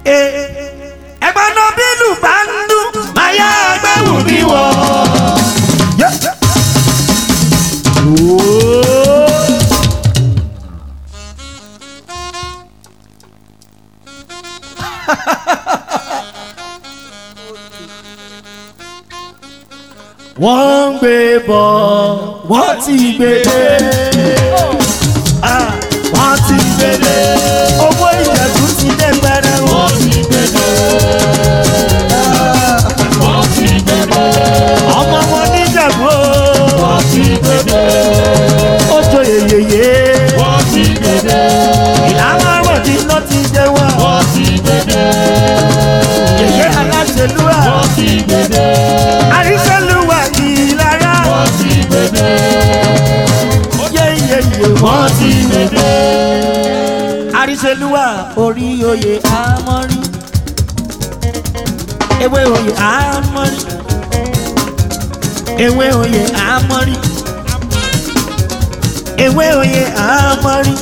ẹgbẹ́ náà bínú bá ń dún máa yá ẹgbẹ́ wù mí wọ̀. wọ́n ń gbé bọ̀ wọ́n ti gbé dé Ah, wọ́n ti gbé dé owó ìjẹ̀bú ti dé pẹ́rẹ́ wọ́n ti gbé dé. ọmọ wọn níjẹ̀bú wọ́n ti gbé dé. ó jọ yeyeye ìlànà ọ̀rọ̀ tí iná ti jẹ wá. yèyé aláṣẹlúwà àríṣẹlúwà ìlara. yeyeye wọ́n ti gbé dé. àríṣẹlúwà orí oyè àmọ́rí. ewé oyè àmọ́rí. ewé oyè àmọ́rí. ewé oyè àmọ́rí.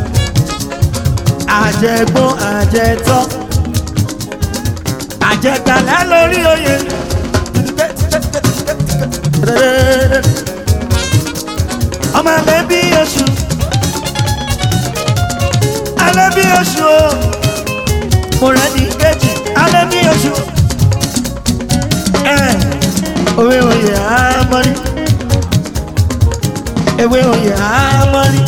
àjẹgbọ́n àjẹtọ́. àjẹgbàlá lórí oyè. ọmọ alẹ́ bí oṣù. alẹ́ bí oṣù o. mo rẹ̀ ní kejì alẹ́ bí oṣù. ẹ̀ òwe oyè àmọ́rí. ewé oyè àmọ́rí.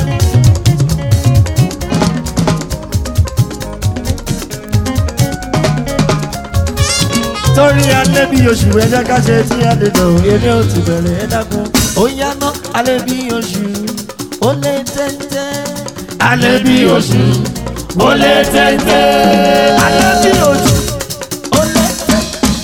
torí alẹ́ bí oṣù ẹja ká ṣe tí a lè dọ̀ eré ò ti bẹ̀rẹ̀ ẹ dákun. ó yáná alẹ́ bí oṣù ó lé tẹ́tẹ́. alẹ́ bí oṣù ó lé tẹ́tẹ́. alẹ́ bí oṣù ó lé tẹ́tẹ́.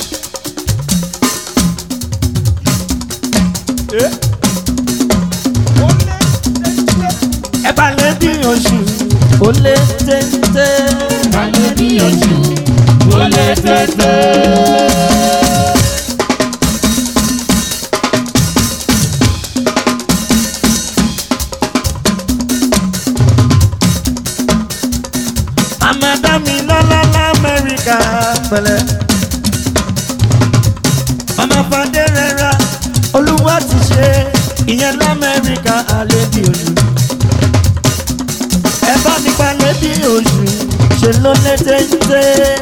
ẹ bá lẹ́ bí oṣù ó lé tẹ́tẹ́. Màmá dá mi lọ́lá l'Amẹ́ríkà pẹ̀lẹ́. Màmá Fadé rẹra olúwa ti ṣe ìyẹn l'Amẹ́ríkà àlébí oṣù. Ẹ bá mi pa lébí oṣù ṣe ló lé téńté.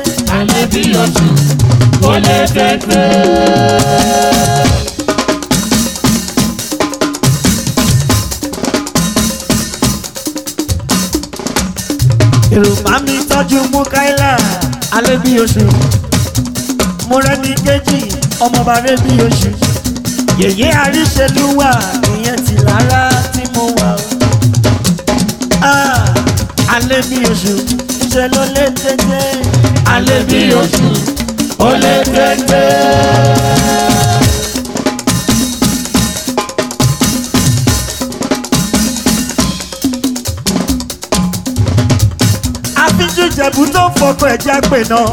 Yorùbá mi tọ́jú Mukaila alébí oṣù. Mo rẹ́ni kejì ọmọọba rẹ́bí oṣù. Yèyé àríṣelúwà ìyẹn ti lára tí mo wà o. Ah, alébí oṣù ṣe ló lé tètè. Alébí oṣù ó lé tètè. àfijù ìjẹ̀bú tó ń fọkọ ẹ̀já pè náà.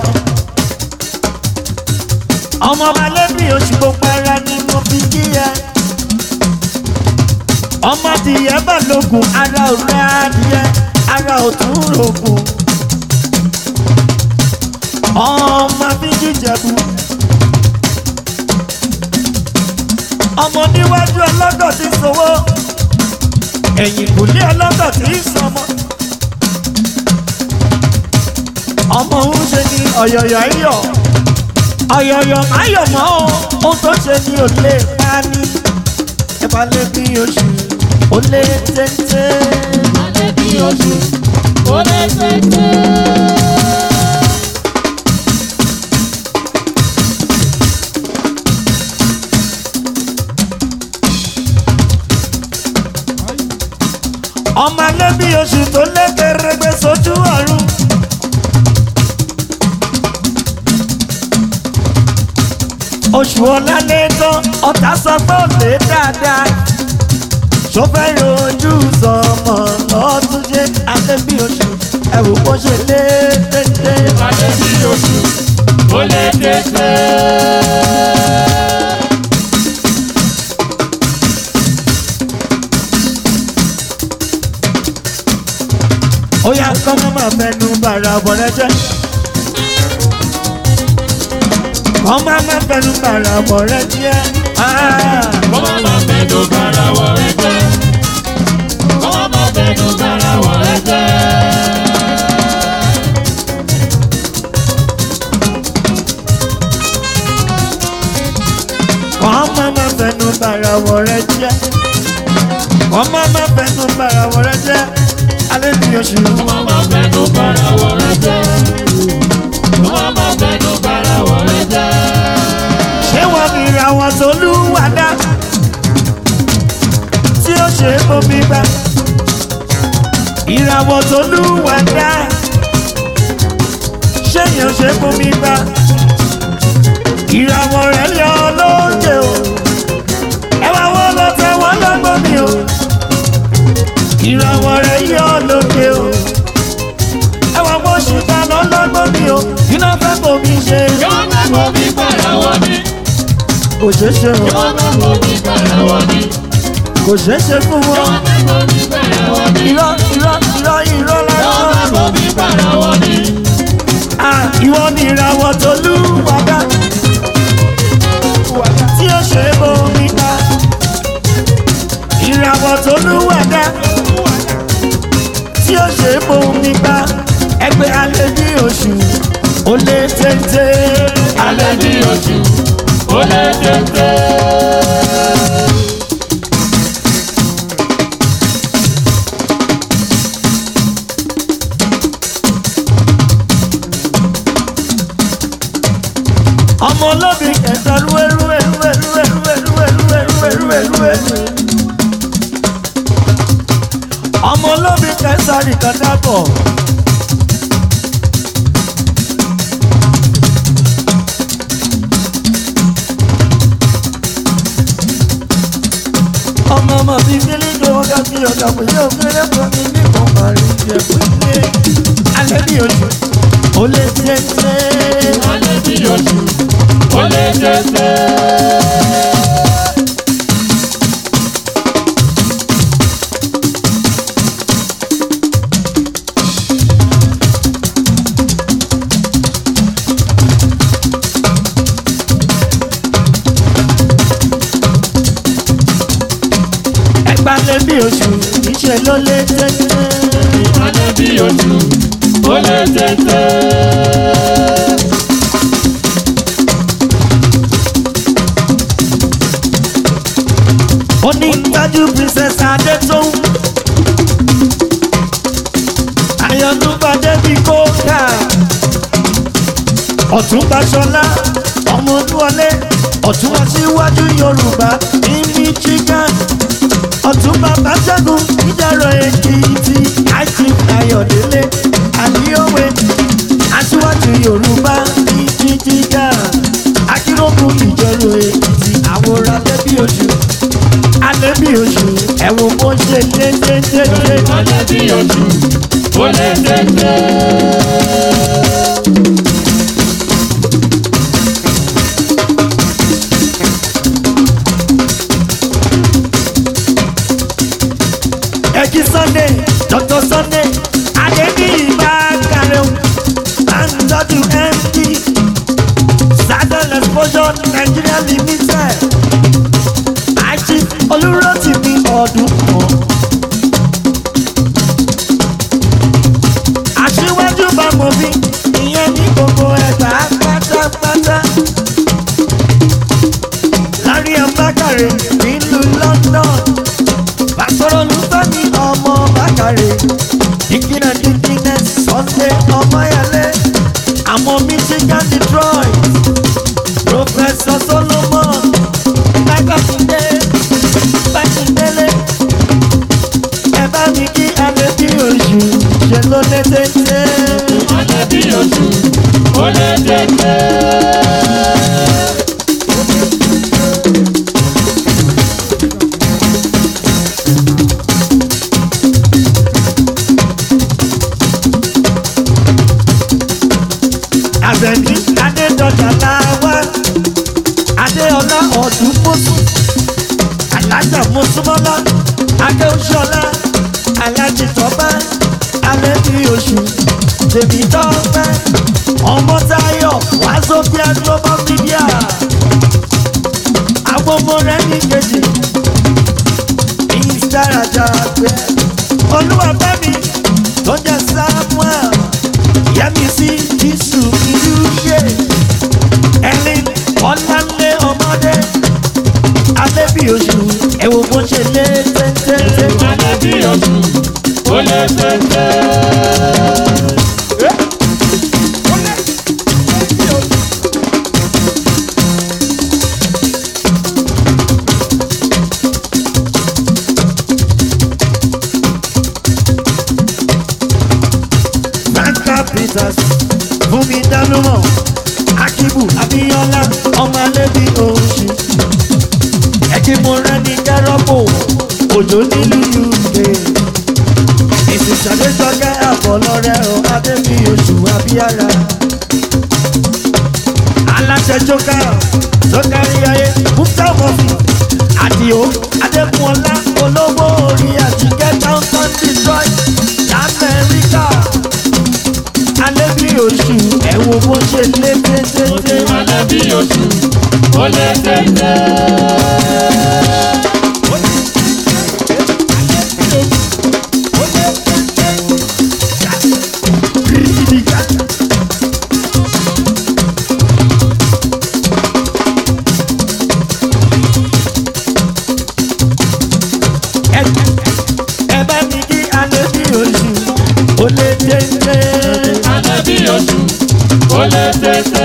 ọmọ ọba lẹ́bí oṣù gbogbo ara ni mo fi kí ẹ. ọmọ adìyẹ bá lógun ara ò rẹ adìyẹ ara ò tún rògùn. ọmọ àfijù ìjẹ̀bú. ọmọ níwájú ọlọ́dọ̀ tí ń sowó. ẹ̀yìn kùlé ọlọ́dọ̀ tí ń sọmọ. ọmọ òun ṣe ni ọ̀yọ̀yọ̀ ayọ̀ ọ̀yọ̀yọ̀ ayọ̀ mọ́ o ohun tó ṣe ni ò lè pa ni ẹ bá lé bí oṣù ó lé téńté. ọmọ alẹ́ bí oṣù tó lé kẹrẹgbẹ sójú ọ̀run. oṣù ọ̀làlẹ̀ tán ọ̀tá sọ pé ó lè dáadáa. sọfẹ́ rojú sọmọ lọ́tún jẹ́ alẹ́ bí oṣù ẹ̀wù bó ṣe lé téńté. ó yá kọ́ mọ́ máa fẹnu bàrà bọ̀rẹ́ jẹ́. wọ́n máa má fẹnu bàrà wọ̀ rẹ jẹ́. Kọ́ má má fẹnu bara wọ̀ rẹ jẹ́. Kọ́ má má fẹnu bara wọ̀ rẹ jẹ́. wọ́n máa má fẹnu bàrà wọ̀ rẹ jẹ́. wọ́n máa má fẹnu bàrà wọ̀ rẹ jẹ́. alẹ́ bí oṣù. Kọ́ má má fẹnu bara wọ̀ rẹ jẹ́. Kọ́ má má fẹnu bara wọ̀ rẹ jẹ́. ṣé wọ́n ní ìràwọ̀ tó lúwa dá tí ó ṣe omi gbà ìràwọ̀ tó lúwa dá ṣé èèyàn ṣe omi gbà ìràwọ̀ rẹ̀ yọ lóde o ẹ wá wọ́n lọ tẹ wọ́n lọ́gbọ́n mi o ìràwọ̀ rẹ̀ yọ lóde o ẹ wá wọ́n ṣùgbọ́n lọ́lọ́gbọ́n mi o iná fẹ́ bomi ṣe Kọ́ má mọ̀ mí bara wọ̀ mí. kò ṣeé ṣe o Kọ́ má mọ̀ mí bara wọ̀ mí. kò ṣeé ṣe fún Kọ́ wọn. má mọ̀ mí bara wọ̀ mí. irọ́ irọ́ irọ́ irọ́ Kọ́ má lásán. mọ̀ mí bara wọ̀ mí. Ah, ìwọ ni ìràwọ̀ tó lù wàdà tí ó ṣe é bomi ta. ìràwọ̀ tó lù wàdà tí ó ṣe é bomi ta. ẹgbẹ́ alẹ́ ní oṣù ó lé téńté. Alẹ́ ní oṣù, ó lé téńté. ọmọ olóbì kẹta rúwé rúwé rúwé rúwé rúwé rúwé rúwé rúwé rúwé rúwé. ọmọ olóbì kẹta nìkan dábọ̀. ọmọ ọmọ mi kílí tó wọ́n ká fi ọ̀gá pé yóò kéré fún mi ní kò máa rí jẹ pé alẹ́ bí oṣù ó lè tẹ́tẹ́. Alẹ́ ní oṣù, ó lé téńté. ẹgbà lé bí oṣù ìṣe ló lé tẹ́tẹ́. Alẹ́ ní oṣù, ó lé téńté. ó ní gbájú princess adétòun. àyànnúbà débi kóńkà. ọ̀túnba ṣọlá ọmọ olúwọlé ọ̀tún aṣíwájú yorùbá ní michigan. ọ̀túnba bàṣẹ́gun ìdẹ̀rọ̀ èkìtì àìsí ayọ̀délé àdíọ́wé aṣíwájú yorùbá ní michigan. akéròkù ìjẹ̀rọ̀ èkìtì àwòrán lẹ́bí oṣù alẹ́ bí oṣù ẹ̀wọ̀n bó ṣe dé dé dé dé. Alẹ́ ní oṣù, ó lé téńté. ẹjí sunday dr sunday adébíyì bá kàrẹ́ o máa ń tọ́jú md southern exposure nigeria limited àìsí olùrọ̀tìmí ọdún kan. aṣíwájú bá mọ̀ bí ìyẹn ní gbogbo ẹ̀gbá pátápátá. lárí ọ̀bákàrẹ̀ nílùú london pàṣọrọ olùfẹ́mi ọmọ bákàrẹ̀ dìkínà dìkínà sunday ọmọyẹlé àwọn michigan detroit professor solomon bákàtúndé bákàtúndélé ẹ bá mi kí alẹ́ bí oṣù ṣe ló lé téńté. Alẹ́ ní oṣù, ó lé téńté. àbẹ̀ní adédọ̀jà làwá adéọlá ọ̀dún mọ́sù alájà mọ́sùmọ́lá adéoṣọlá alájì tọ́pẹ́ alẹ́ bí oṣù tèmi tọ́pẹ́ ọmọ táyọ̀ wá sófíà global media àwọn ọmọ rẹ ní kejì mr ajagbe olúwàfẹ́mi tó jẹ́ samuel yẹmísí jésù ìdúṣe ẹni ọ̀làlẹ̀ ọmọdé alẹ́bí oṣù ẹ̀wọ̀n bó ṣe lé tẹ́tẹ́tẹ́. alẹ́ bí oṣù ó lè tètè. Franka Peters Fúnmi Dánúmọ̀ Akibu Abíọ́lá ọmọ alẹ́bí oṣù. Ẹ̀kí mo rẹ́ ní kẹ́rọ́pò òjò nílùú UK. Ìsìsàdéjọ́gẹ́ àbọ̀lọ́rẹ́ o Adébí oṣù Abíára. Aláṣẹ Jókà Sọ́kárí ayé Mufta Mọ́fì Àdìo Adékúnọlá olówó orí àtìkẹ́ Downtown Detroit Lamẹ́ríkà alẹ́ bí oṣù ẹ̀wọ̀n bó ṣe lé téńtéńté. alẹ́ bí oṣù ó lè tètè. ẹ bá mi kí alẹ́ bí oṣù ó lé téńté. alẹ́ bí oṣù ó lè tètè.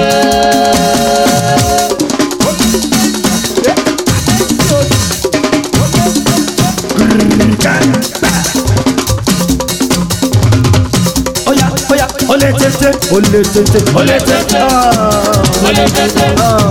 Oya oya ó lé téńté ó lé téńté ó lè tètè. ó lè tètè.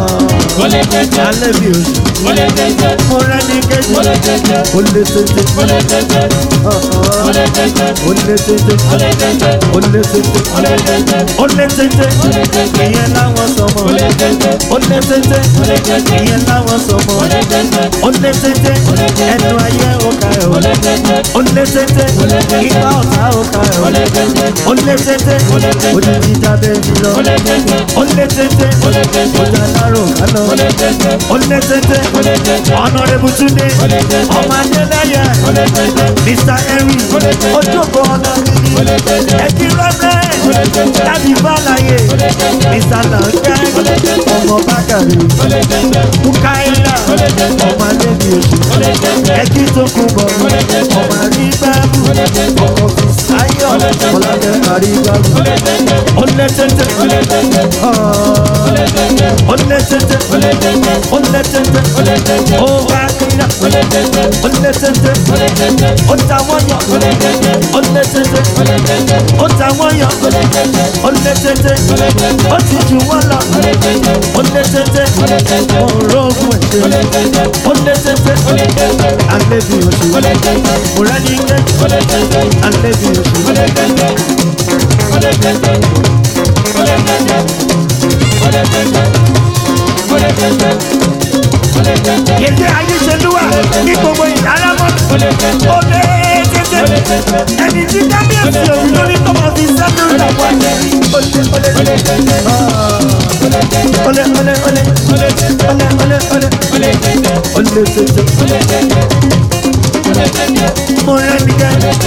ó lè tètè. alẹ́ bí oṣù ó lè tètè. mo rẹ́ ní kejì ó lè tètè. ó lé téńté ó lè tètè. ó lè tètè. ó lé téńté ó lè tètè. ó lé téńté ó lè tètè. ó lé téńté ìyẹn láwọn sọmọ ó lè tètè. ó lé téńté ìyẹn láwọn sọmọ ó lè tètè. ó lé téńté ẹnu ayé òkà ẹ̀ ó o lè tètè. ó lé téńté ipa ọ̀tá òkà ẹ̀ o ó lè tètè. ó lé téńté odidi dábẹ́ mi lọ ó lè tètè. ó lé téńté ó lè tètè. ọjà lárò kánò ó lè tètè. ó lé téńté ó lè tètè. ọ̀nàrẹ́bù túndé ó lè tètè. ọmọ adélẹ́yẹ ó lè tètè. mr henry ó lè tètè. ojúbọ ọ̀nà ó lè tètè. ẹ̀jí rẹ́fẹ́ ó lè tètè. láti bàlàyé ó lè tètè. mr lanka ó lè tètè. ọmọ bákàrí ó lè tètè. mukaila ó lè tètè. ọmọ alẹ́bí oṣù ó lè tètè. ẹ̀jí tó kú bọ̀ ó lè tètè. ọmọ àrígbàbù ó lè tètè. ọmọ fìsáyọ̀ ó lè tètè. ọlọ́dẹ àrígbàbù ó lè tètè. ó lé téńté ó lè tètè. ó lè tètè. ó lé téńté ó lè tètè. ó lé téńté ó lè tètè. ó wá kíra ó lè tètè. ó lé téńté ó lè tètè. ó ta wọ́n yọ ó lè tètè. ó lé téńté ó lè tètè. ó ta wọ́n yọ ó lè tètè. ó lé téńté ó lè tètè. ó ti jù wọ́n lọ ó lè tètè. ó lé téńté ó lè tètè. òrógùn ó lè ẹ̀ṣẹ̀ tètè. ó lé téńté ó lè tètè. alẹ́bí oṣù ó lè tètè. múrẹ́ni kejì ó lè tètè. alẹ́bí oṣù ó lè tètè. ó lè tètè. ó lè tètè. ó lè tètè. ó lè tètè. ó lè tètè. yèyé ayéṣelúwà ní gbogbo ìdáramọ́ ó lè tètè. ó lé téńté ó lè tètè. ẹni tí kábíyèsí òun lórí tó máa fi sẹ́nu ìdàpọ̀ ó lé ó lé ó lè tètè. ó lè tètè. ó lé ó lé ó lé ó lè tètè. ó lé ó lé ó lé ó lè tètè. ó lé téńté ó lè tètè. ó lè tètè. múrẹ́ni kejì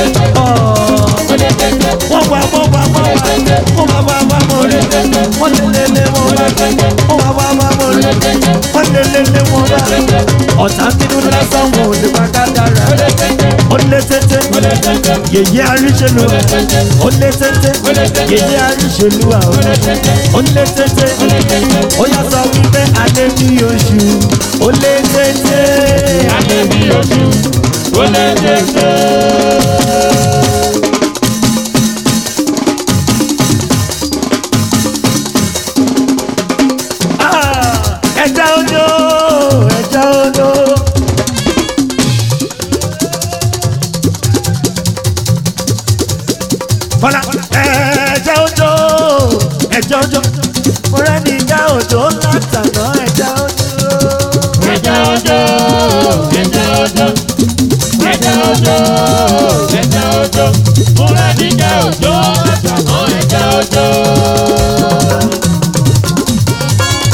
ó lè tètè. wọ́n wá wọ́n wá wọ́n wá wọ́n wá wá wá mọ̀ rí wọ́n lé lé lé wọ́n wá wọ́n wá wá wá mọ̀ rí wọ́n lé lé lé wọ́n wá ọ̀tá bínú lásán wọn ò lè bá ká dára ó lé téńté yèyé àríṣèlú ó lé téńté yèyé àríṣèlú àwọn ó lé téńté ó yà sọ wípé alẹ́ bí oṣù ó lé téńté alẹ́ bí oṣù ó lè tètè. Ah, ẹja odò ẹja odò. Bọ́lá ẹja odò ẹja odò. Mo rẹ́ ní ìjà odò látàná ẹja odò. ẹja ọjọ́ ẹja ọjọ́ ẹja ọjọ́ ẹja ọjọ́ múra níjà ọjọ́ àtàmọ́ ẹja ọjọ́.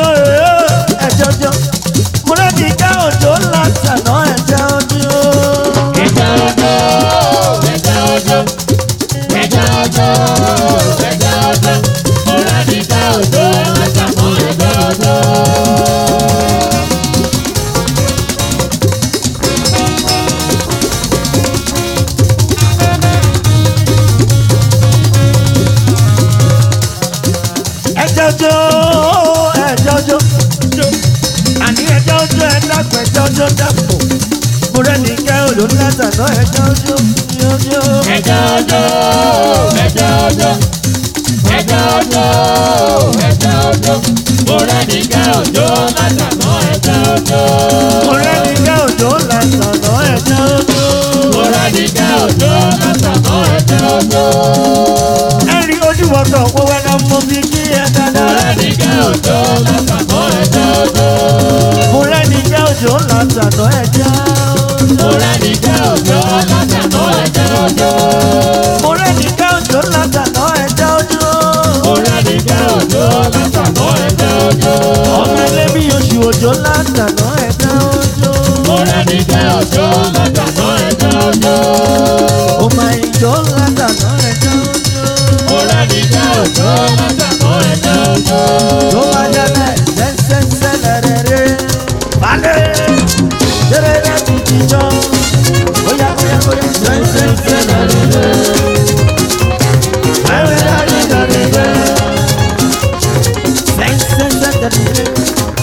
ẹjọ́jọ́ mo rẹ́ni ká òjò ńlá tàná ẹ̀jẹ̀ ojú. Ẹja ọjọ́, ẹja ọjọ́, ẹja ọjọ́, ẹja ọjọ́. Mo rẹ́ ní ká òjò látàmọ́ ẹja ọjọ́. ẹjọ́jọ́ ẹjọ́jọ́ àní ẹjọ́jọ́ ẹ̀dàgbẹ́ ẹjọ́jọ́ dàpọ̀ mo rẹ́ni ká òjò ńlá tàná ẹ̀jẹ̀ ojú. Ẹja ọjọ́, ẹja ọjọ́, ẹja ọjọ́, ẹja ọjọ́. Mo rẹ́ ní ká òjò látàmọ́ ẹja ọjọ́. mo rẹ́ni ká òjò ńlá tàná ẹ̀jẹ̀ ojú. Mo rẹ́ ní ká òjò látàmọ́ ẹja ọjọ́. ẹ̀rí ojú ọ̀tọ̀ owó ẹ̀dá mo fi kí ẹ Mo dáadáa. rẹ́ ní ká òjò látàmọ́ ẹja ọjọ́. mo rẹ́ni ká òjò ńlá tàná ẹ̀jẹ̀ ojú. Mo rẹ́ ní ká òjò látàmọ́ ẹja ọjọ́. mo rẹ́ni ká òjò ńlá tàná ẹ̀jẹ̀ ojú. Mo rẹ́ ní ká òjò látàmọ́ ẹja ọjọ́. ọmọ ẹlẹ́bí oṣù òjò ńlá tàná ẹ̀jẹ̀ ojú. Mo rẹ́ ní ká òjò látàmọ́ ẹja ọjọ́. ó máa ń jọ ńlá tàná ẹ̀jẹ̀ ojú. Mo rẹ́ ní ká òjò látàmọ́ ẹja ọjọ́. tó bá jẹ́lẹ̀ sẹ́sẹ́sẹ́ lẹ́rẹ̀ẹ́rẹ́. balẹ̀ jẹ́rẹ̀ẹ́rẹ́ ti jíjọ́. bóyá bóyá bóyá sẹ́sẹ́sẹ́ lẹ́rẹ̀ẹ́rẹ́. Ẹ̀rẹ̀ dárí lẹ́rẹ̀ẹ́rẹ́. Sẹ́sẹ́sẹ́ lẹ́rẹ̀ẹ́rẹ́.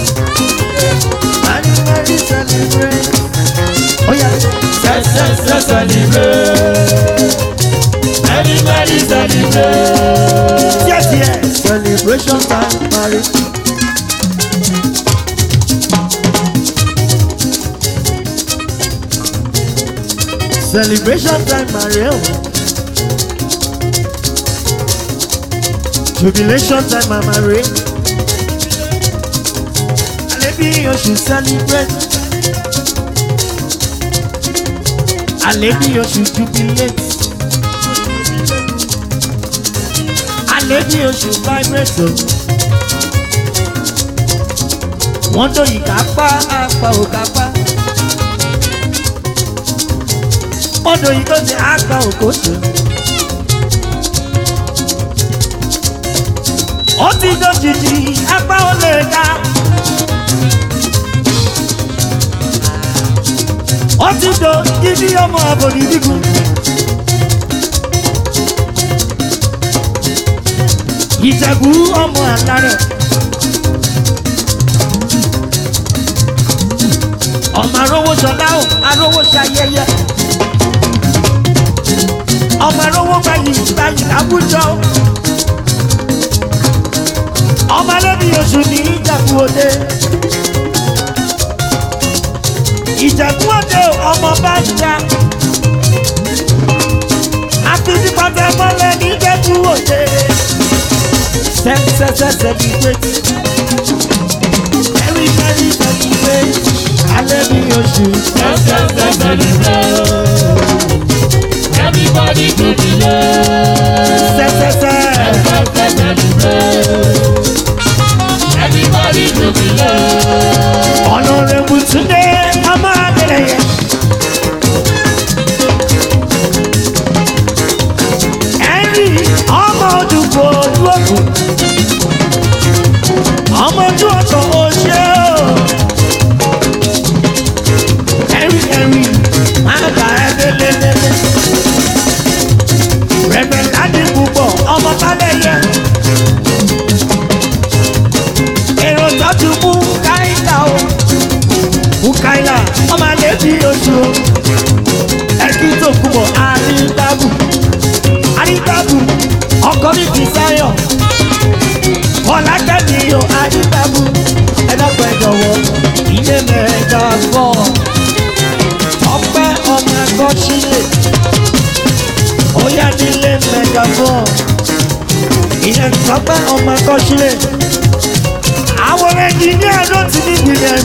Many, many celebrate. Oh yeah. Sẹ́sẹ́sẹ́ celebrate. Everybody celebrate. Yes, yes. Celebration time, marriage. Celebration time, marriage. Jubilation time, my marriage. Alebi, you should celebrate. Alebi, you should jubilate. Alebi, you should vibrate. o. Wọ́n tó yìí ká pa apá ò ká pa. Wọ́n tó yìí tó ti apá ò kó tó. Ó ti dójijì apá ò lè ká. Ó ti do ibi ọmọ àbòdì dígùn. Ìjẹ̀bú ọmọ àlárẹ̀. ọmọ arówó sọlá o arówó ṣayẹyẹ ọmọ arówó gbayì gbayì láwùjọ o ọmọ alẹ́bí oṣù ní ìjẹ̀bú òde ìjẹ̀bú òde o, ọmọ bá ń jà àfijìpàtẹ mọ́lẹ̀ ní ìjẹ̀bú òde sẹ́sẹ́sẹ́sẹ́ ní gbẹ́tì very very very very alẹ́bí oṣù. Sẹ́sẹ́sẹ́ celebrate. Everybody jubilate. sẹ́sẹ́sẹ́. Sẹ́sẹ́sẹ́ celebrate. Everybody jubilate. Honorable Tunde ọmọ Adélẹ́yẹ. Henry ọmọ Odùkọ̀ Olúọ̀kùn. Ọmọ ojú ọ̀tọ̀ oṣé o. Henry Henry máa gbà ẹ́ lélẹ́lẹ́lẹ́. Rẹ̀bẹ̀ láti púpọ̀ ọmọ Bálẹ̀yẹ. Èrò tọ́jú mú káyìlá o bukaila ọmọ alẹ́ bí oṣù ẹkí tó kú bọ̀ àrídàbù àrídàbù ọkọ mi kì í sáyọ̀ ọ̀làkẹ́mi yóò àrídàbù ẹ̀dọ́gbẹ́ jọ̀wọ́ ilé mẹ́ta fọ́ ọpẹ́ ọmọ ẹ̀kọ́ sílẹ̀ óyá nílé mẹ́ta fọ́ ìyẹn tọ́pẹ́ ọmọ ẹ̀kọ́ sílẹ̀ àwọn ẹnjìníà ló ti ní ìgbìyànjú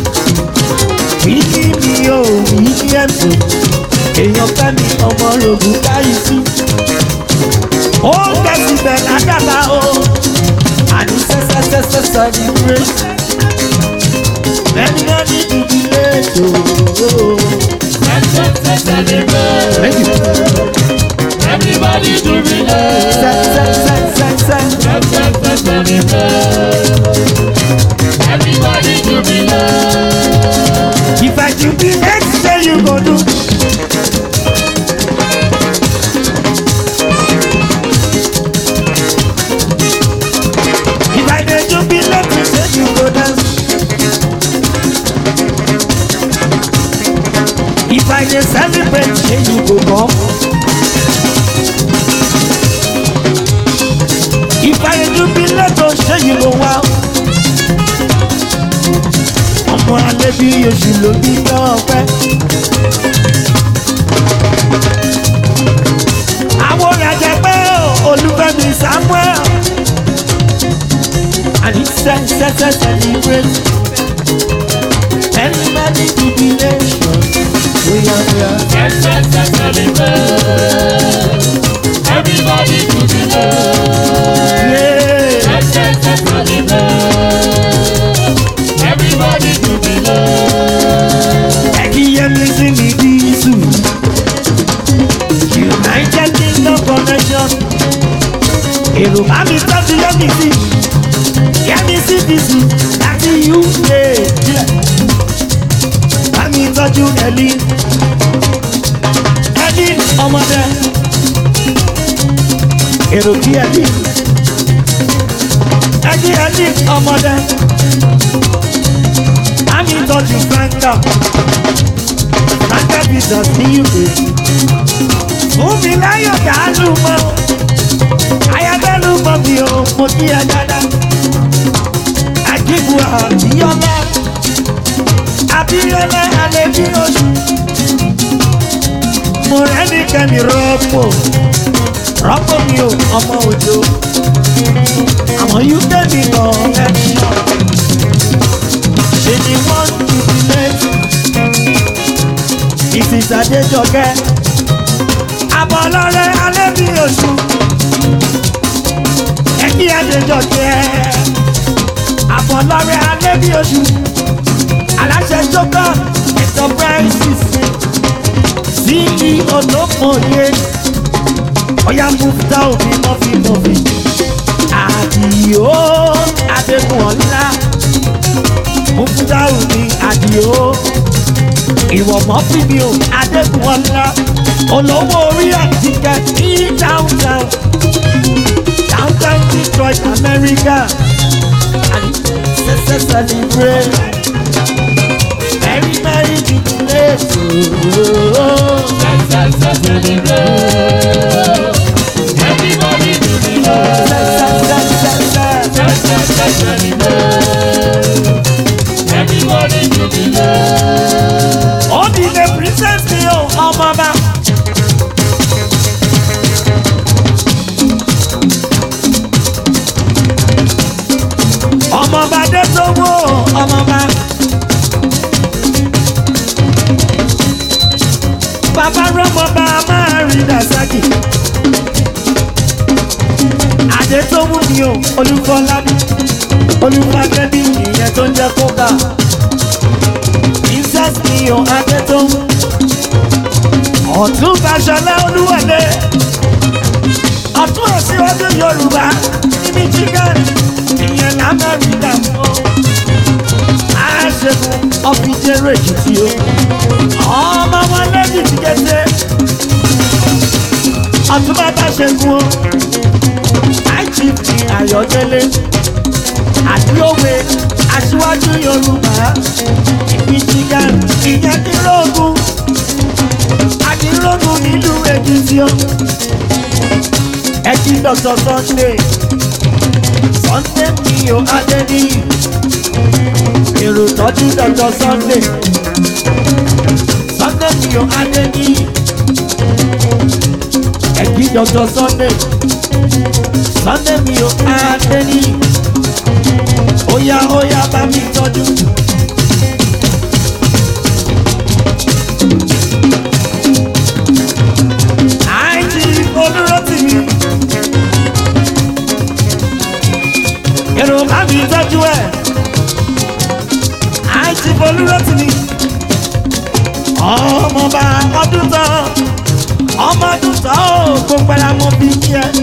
wíkí mi ò wíkí ẹ̀sùn èèyàn fẹ́mi ọmọ rògùn láyé sí. ó tẹ̀sí bẹ̀ ládàbà o àní sẹ́sẹ́sẹ́sẹ́ success celebrate. Many many jubilate. Oh, Thank you. Everybody jubilate. Say, say, say, say, say. Everybody jubilate. If I jubilate, say you go do. If I dey jubilate, say you go dance. If I dey celebrate, say you go come. If I dey jubilate, oh, say you go wow. Ọmọ alẹ́ bí oṣù ló bí lọ́pẹ́. Àwọn òrìàjẹ pé olúfẹ́mi Samuel. Àní sẹ́sẹ́sẹ́ celebrate. Many many jubilation. Oya oya. Everybody jubilate. Yeah. Everybody jubilate. Ẹ̀kíyẹ́mi sí mi dísù. United Kingdom connection. Èrò bá mi tọ́jú yẹ́mi sí. Yẹ́mi sí dísù láti UK. Bá mi tọ́jú ẹ̀lí. Ẹ̀lí ọmọdé. Èrò kí ẹ̀lí. Ẹ̀lí ẹ̀lí ọmọdé. Bá mi tọ́jú Franka. Franka Peters ní UK. Fún mi láyọ̀ dàálù mọ́. Ayabẹ́lú mọ́ mi ò mo kí ẹ dáadáa. Àjíbu àbíyọ́lá. Àbíyọ́lá alẹ́ bí oṣù. Mo rẹ́ ní kẹ́mi rọ́pò. Rọ́pò mi ò ọmọ òjò. Àwọn UK mi kọ̀ ẹ́ ṣọ́. Ṣé ni wọ́n ti fi lẹ́tù? Mrs. Adéjọkẹ́. Àbọ̀lọ́rẹ́ alẹ́ bí oṣù. Ẹ̀kí Adéjọkẹ́. Àbọ̀lọ́rẹ́ alẹ́ bí oṣù. Aláṣẹ Jókòó Enterprises. CEO Olómòye. Ọ̀yá Mufta òbí mọ́fí mọ́fí. Àdìó Adékùnọ̀lá. Mufta òbí Àdìó ìwọ mọ fún mi o adékùnọlá olówó orí àtijọ́ ní downtown downtown detroit america and ṣẹṣẹ celebrate very very jubilate ooo Everybody jubilate. ṣẹṣẹṣẹṣẹ Everybody jubilate. ó dìde princess mi o ọmọọba. ọmọọba dé sówó ọmọọba. bàbá rọmọba máa rí dasaki. adé tó mú mi o olúfọlábí olúfàkẹ́bí ìyẹn tó ń jẹ́ kókà princess mi ò adétún ọ̀tún fàṣọlá olúwọlé ọ̀tún òsínwájú yorùbá ní michigan ìyẹn lamẹ́ríkà mọ́ àṣekùn ọ̀fìjẹ́rò èkìtì o ọmọ wọn lẹ́yìn ti kété ọ̀tún bàbá ṣẹ́gun o àìjíìpì ayọ̀délé àdúrógbé aṣíwájú yorùbá michigan ìyẹn dínlógún adínlógún nílùú èkìtì o ẹtí dr sunday sunday mi ò adéníyì èrò tọ́jú dr sunday sunday mi ò adéníyì ẹtí dr sunday sunday mi ò adéníyì óyá óyá bá mi tọ́jú. àìjí olúrótì mi. èrò bá mi tọ́jú olúrọ́tìmí ọmọọba ọdún tán ọmọ ọdún tán ó gbogbo ara mọ bí kí ẹ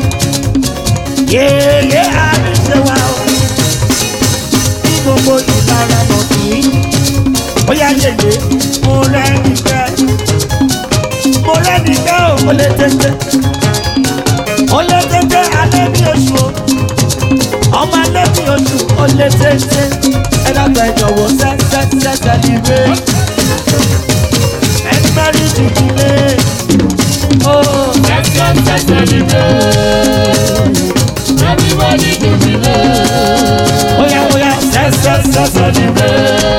yéèyé àríṣe wa o ní gbogbo ìlara mọ̀ kí ó yá yèyé mo rẹ́ nìkẹ́ mo rẹ́ nìkẹ́ ò mo lè tètè mo lè tètè alẹ́ ní oṣù o ọmọ alẹ́ ní oṣù ó lè tètè ẹ dàgbà ẹ jọ̀wọ́ sẹ́sẹ́sẹ́ sẹ́líbé ẹ mẹ́rin jìbìlẹ̀ ó Let's go, let's celebrate. Everybody do the love. ó yá ó yá sẹ́sẹ́sẹ́ sẹ́líbé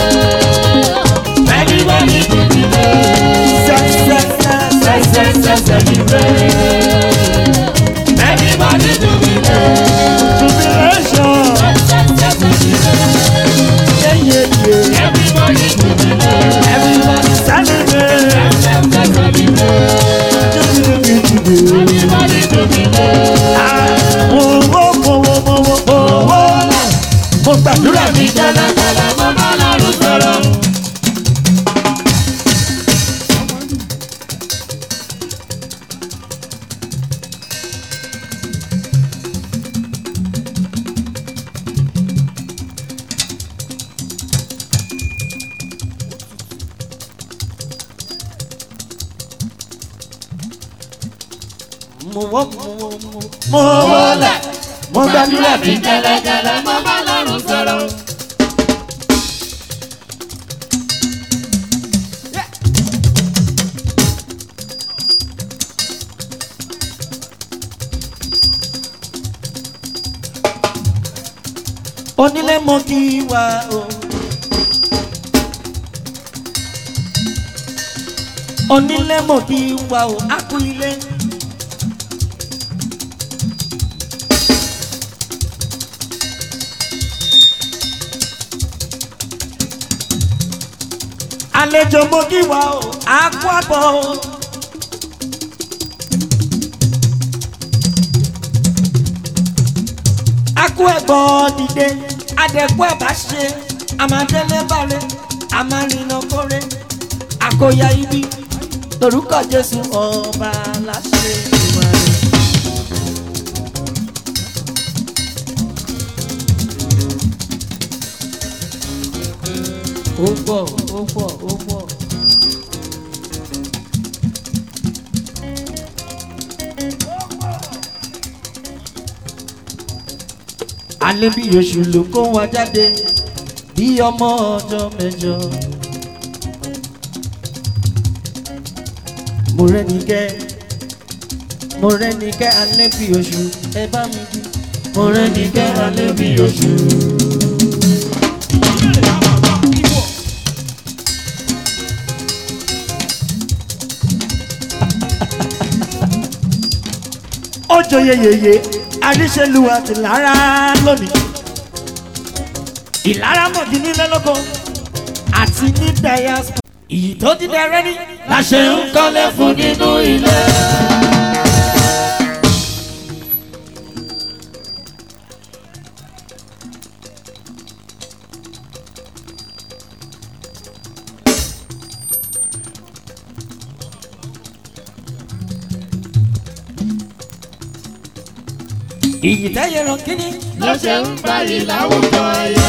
Everybody do the love. sẹ́sẹ́sẹ́ Let's go, let's celebrate. Everybody do the love. jubilation Let's go, let's celebrate. yeyeye Everybody do the love. everybody celebrate Let's go, let's celebrate. jubilation. Everybody do the love. owó owó owó owó mo gbàdúrà mi Jẹ́lẹ́jẹ́lẹ́ mo bá lọ́rùn sọ̀rọ̀. mo wọ́ mo wọ́ mo mo wọlé mo gbàdúrà mi Jẹ́lẹ́jẹ́lẹ́ mo bá lọ́rùn sọ̀rọ̀. onílé mo kí wa o. onílé mo kí wa o a kú ilé. àlejò mo kí wa o a kú àbọ̀ o. akú ẹ̀gbọ́n dìde adẹ̀kú ẹ̀ bá ṣe àmàdélé balẹ̀ àmàrìnà kórè àkóyá ibi lórúkọ jésù ọba aláṣẹ ìwà rẹ̀. ó pọ̀ ó pọ̀ ó pọ̀. alẹ́ bí oṣù ló kó wa jáde bí ọmọ ọjọ́ mẹ́jọ. mo rẹ́ni kẹ́ mo rẹ́ni kẹ́ alẹ́ bí oṣù ẹ bá mi bí. mo rẹ́ni kẹ́ alẹ́ bí oṣù. ó joyè yèyé àríṣẹ́lúwa ti lára lónìí ìlara mọ̀dí nílẹ̀ lọ́kọ̀ àti ní diaspora ìyí tó ti dẹrẹ́ ní La ṣe ń kọ́lé fún nínú ilé. ìyí tẹ́yẹ ràn kíní Ló ṣe ń gbayì láwùjọ ẹyẹ.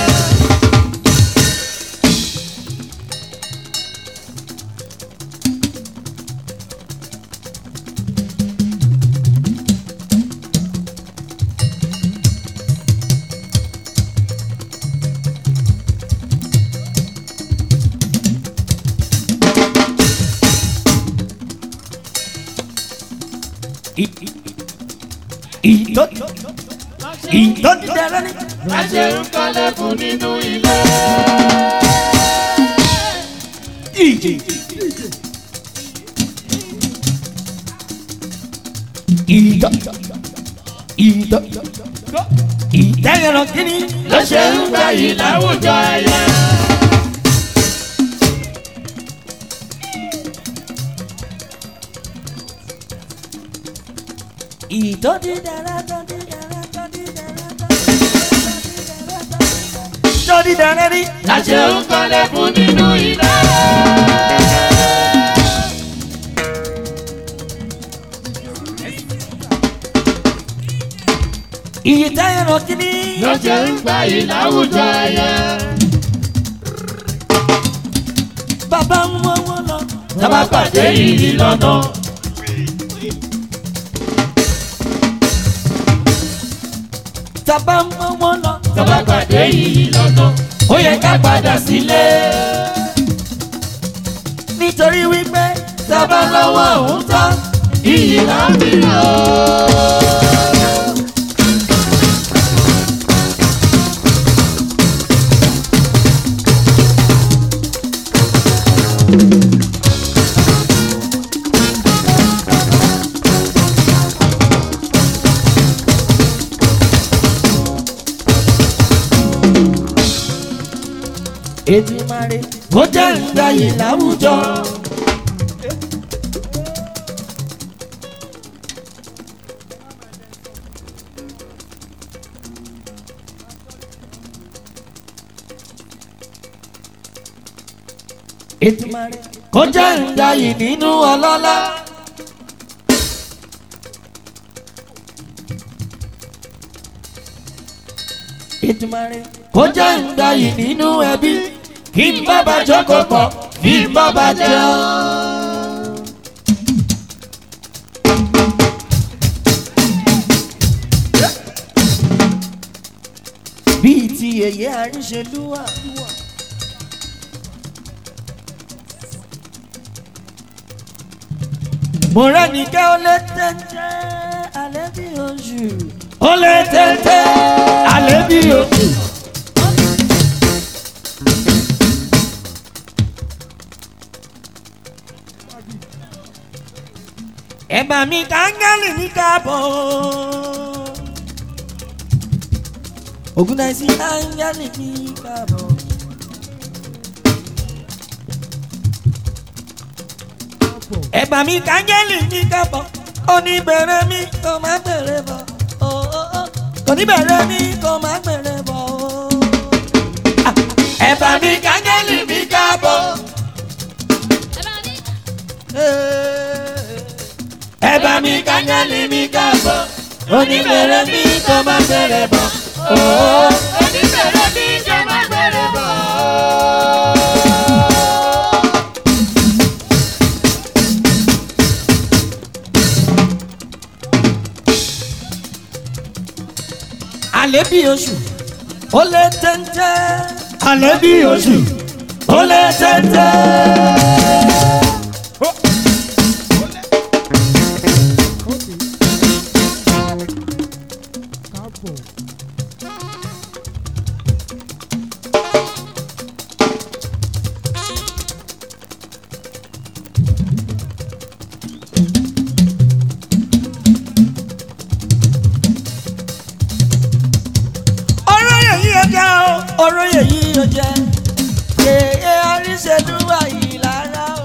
ìyí tó ìyí tó ti dẹrẹ́ ní. La ṣe ń kọ́lé fún nínú ilé. ìjì ìdọ̀ ìdọ̀ ìtẹ́yẹ ràn kíní Ló ṣe ń gbayì láwùjọ ẹyẹ. ìtọ́ ti dẹrẹ́ tó ti dẹrẹ́ tó ti dẹrẹ́ tó ti dẹrẹ́ tó ti dẹrẹ́ ní. La ṣe ń kọ́lé fún nínú ló ṣe ń gbà yìí láwùjọ ẹyẹ. bàbá ń wọ́n wọ́n lọ. tábà pàdé yìí lọ́nà. tàbá ń wọ́n wọ́n lọ. tábà pàdé yìí lọ́nà. ó yẹ ká padà sílé. nítorí wípé tábà lọ́wọ́ òun tán iyì láàbì lọ. ètí máa rí kó jẹ́ ìgbàyè láwùjọ. ètí máa rí kó jẹ́ ìgbàyè nínú ọlọ́lá. ètí máa rí kó jẹ́ ìgbàyè nínú ẹbí kí n bá bá jókòó pọ̀ kí n bá bá jẹun. bíi ti èyí àríṣelúwà. mo rẹ́ni kẹ́ ó lé tẹ́tẹ́ alẹ́ bí oṣù. ó lé tẹ́tẹ́ alẹ́ bí oṣù. ẹ̀bà mi kàńgálì ní káàbọ̀. Ògúndáìsí áńgálì ní káàbọ̀. ẹ̀bà mi kàńgálì ní káàbọ̀. oníbẹ̀rẹ̀ mi kò má bẹ̀rẹ̀ bọ̀. oníbẹ̀rẹ̀ mi kò má bẹ̀rẹ̀ bọ̀. ẹ̀bà mi kàńgálì ní káàbọ̀. ẹ̀bà mi kàńgálì ní káàbọ̀. oníbẹ̀rẹ̀ mi kò má bẹ̀rẹ̀ bọ̀. oníbẹ̀rẹ̀ mi jẹ́ má bẹ̀rẹ̀ bọ̀. alẹ́ bí oṣù ó lé téńté. alẹ́ bí oṣù ó lé téńté. ọ̀rọ̀ yẹ̀yí ọjà o ọ̀rọ̀ yẹ̀yí ọjà yèyé àríṣẹ́lúwà ìlara o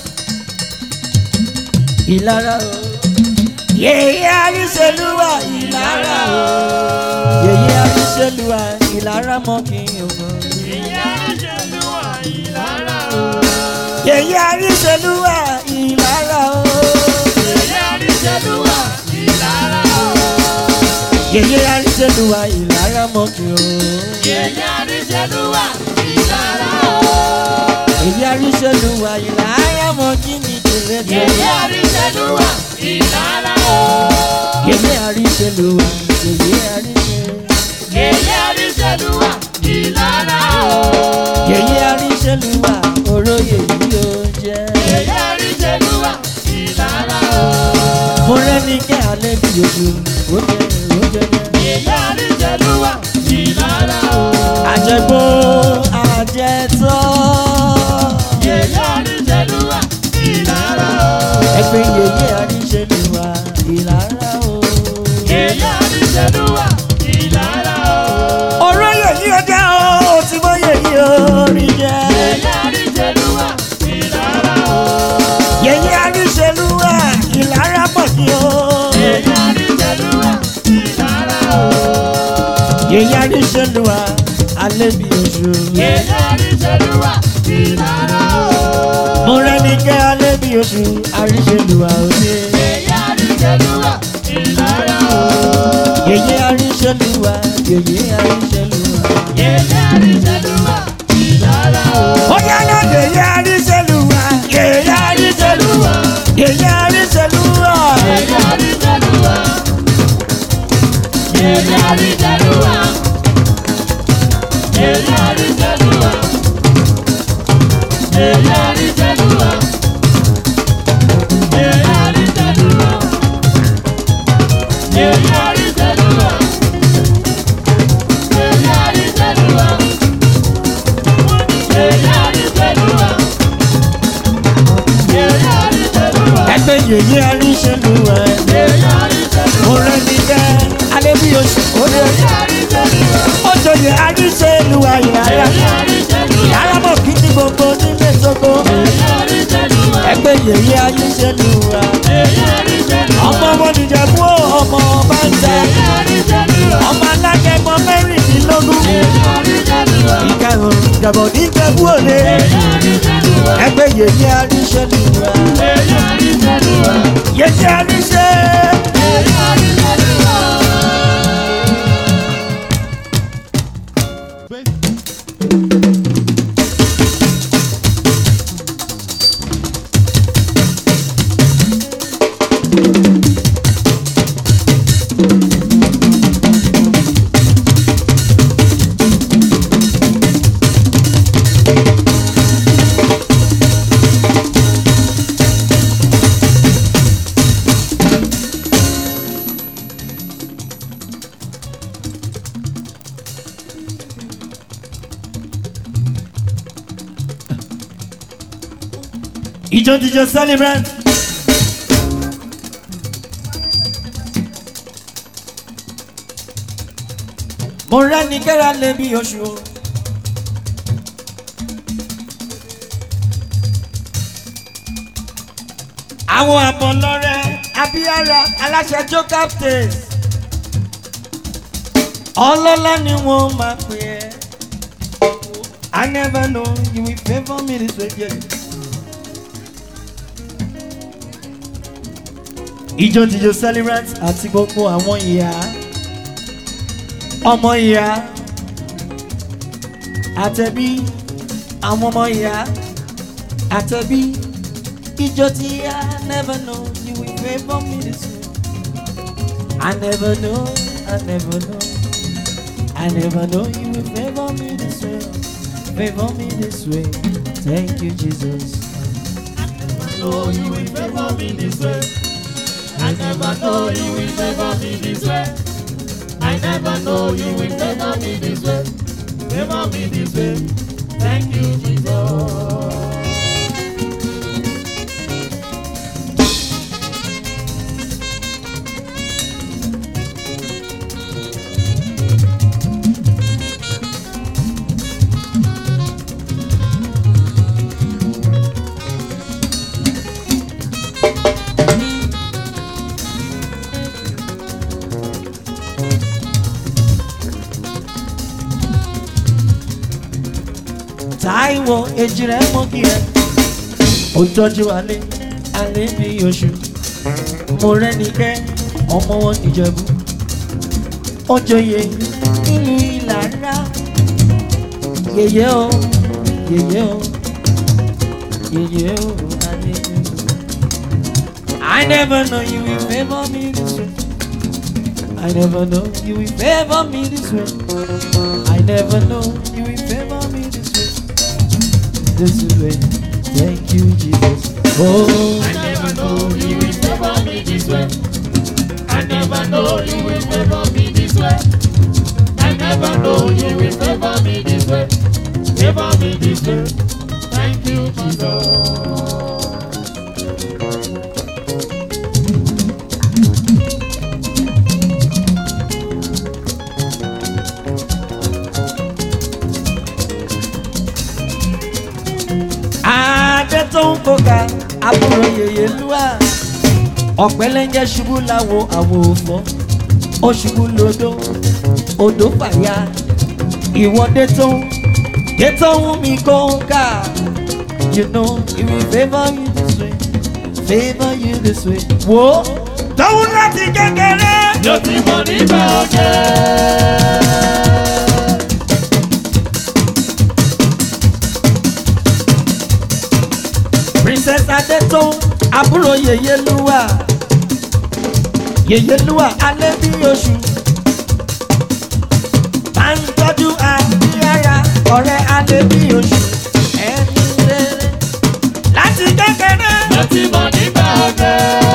ìlara o yèyé àríṣẹ́lúwà ìlara o yèyé àríṣẹ́lúwà ìlara mọ́ kí n mọ̀ ìyá ìṣèlúwà ìlara o. yèyé àríṣẹ́lúwà ìlara o ìyá ìṣèlúwà ìlara o. yèyé àríṣẹ́lúwà ìlara mọ́ kí n mọ̀ ìyá ìṣèlúwà ìlara o. yèyé àríṣẹ́lúwà ìlara mọ́ kí ni tẹ̀lé tẹ̀lé. ìyá ìṣèlúwà ìlara o. yèyé àríṣẹ́lúwà yèyé àríṣẹ́. ìyá ìṣèlúwà ìlara o. yèyé àríṣẹ́lúwà oróyè yìí ó jẹ́. ìyá ìṣèlúwà ìlara o. mo rẹ́ni kẹ́ alẹ́ bí ojú ó jẹ́ ó jẹ́ jẹ́. ìyá ìṣèlúwà ìlara o. àjẹgbó àjẹtọ́. ìyá ìṣèlúwà ìlara o. ẹgbẹ́ yèyé àríṣẹ́lúwà ìlara o. ìyá ìṣèlúwà ìlara o. oróyè yìí ó jẹ́ o ó ti mọ yèyé orí jẹ́. ìyá ìṣèlúwà ìlara o. yèyé àríṣẹ́lúwà ìlara pọ̀ sí o. ìyá ìṣèlúwà ìlara o. yèyé àríṣẹ́lúwà alẹ́ bí ojú. ìyá ìṣèlúwà ìlara o. mo rẹ́ni kẹ́ alẹ́ bí oṣù àríṣẹ́lúwà òde. ìyá ìṣèlúwà ìlara o. yèyé àríṣẹ́lúwà yèyé àríṣẹ́lúwà. Yèyé àríṣẹ́lúwà, ìdára o. ó yá náà yèyé àríṣẹ́lúwà. yèyé àríṣẹ́lúwà. yèyé àríṣẹ́lúwà. Yèyé àríṣẹ́lúwà. Yèyé àríṣẹ́lúwà. Yèyé àríṣẹ́lúwà. Yèyé àríṣẹ́lúwà. Yèyé àríṣẹ́lúwà. Yèyé àríṣẹ́lúwà. Yèyé àríṣẹ́lúwà. Yèyé àríṣẹ́lúwà. Yèyé àríṣẹ́lúwà. ẹgbẹ́ yèyé àríṣẹ́lúwà. Yèyé àríṣẹ́lúwà. mo rẹ́ ní jẹ́ alẹ́ bí oṣù ó lé. Yèyé àríṣẹ́lúwà. ó jọyè àríṣẹ́lúwà yàrá. Yèyé àríṣẹ́lúwà. yàrá mọ̀ kí ní gbogbo nílé tókó. Yèyé àríṣẹ́lúwà. ẹgbẹ́ yèyé àríṣẹ́lúwà. Yèyé àríṣẹ́lúwà. ọmọ wọn nìjẹ̀bú ó, ọmọ ọba ń tẹ. Yèyé àríṣẹ́lúwà. ọmọ alágẹmọ mẹ́rìndínlógún. Yèyé àríṣẹ́lúwà. ìkẹrùn ìjàbọ̀ níjẹ̀bú òde. Yèyé àríṣẹ́lúwà. ẹgbẹ́ yèyé àríṣẹ́lúwà. Yèyé àríṣẹ́lúwà. yèyé àríṣẹ́. Yèyé àríṣẹ́lúwà. ìjọ jíjọ celebrant. mo rẹ́ni kẹ́ra lé bí oṣù. àwọn àbọ̀lọ́rẹ́ abíyára aláṣẹ joe captain ọlọ́lá ni wọ́n máa pè é. I never know you will favour me this way. Yeah. ìjọ jíjọ celebrant àti gbogbo àwọn ìyá ọmọ ìyá àtẹ̀bí àwọn ọmọ ìyá àtẹ̀bí ìjọ tí I never know you will favour me this way. I never know, I never know, I never know you will favour me this way, favour me this way. Thank you, Jesus. know you will favor me this way. I never know you will favor me this way. I never know you will favor me this way. Favor me this way. Thank you, Jesus. Táíwò èjì rẹ̀ mọ́ kí ẹ. Ó tọ́jú alẹ́, alẹ́ bí oṣù. Mo rẹ́ni kẹ́, ọmọ wọn nìjẹ̀bú. Ó joyè nínú ìlàrá. Yèyé o, yèyé o, yèyé o, alẹ́ bí oṣù. I never know you will favour me this way. I never know you will favour me this way. I never know you will favour me this way. This way. Thank you, Jesus. Oh, I never know you will favor me this way. I never know you will favor me this way. I never know you will favor me this way. Favor me this way. Thank you, Jesus. adé tó ń kóka àbúrò yèyé lúwà. Ọ̀pẹ́lẹ́njẹ́ ṣubú láwo àwo òfò. Ó ṣubú lódó, odò fàya. Ìwọ́dé tó ń dé tó ń mi kóka. You know, he will favour you this way, favour you this way. Wo tóun láti kékeré. Yóò ti mọ̀ nígbà ọ̀jẹ̀. princess adétòun àbúrò yèyélúwà yèyélúwà alẹ́ bí oṣù. máa ń tọ́jú àbíyára ọ̀rẹ́ alẹ́ bí oṣù. ẹni rere láti kékeré. Yóò ti mọ̀ nígbà ọ̀jẹ̀.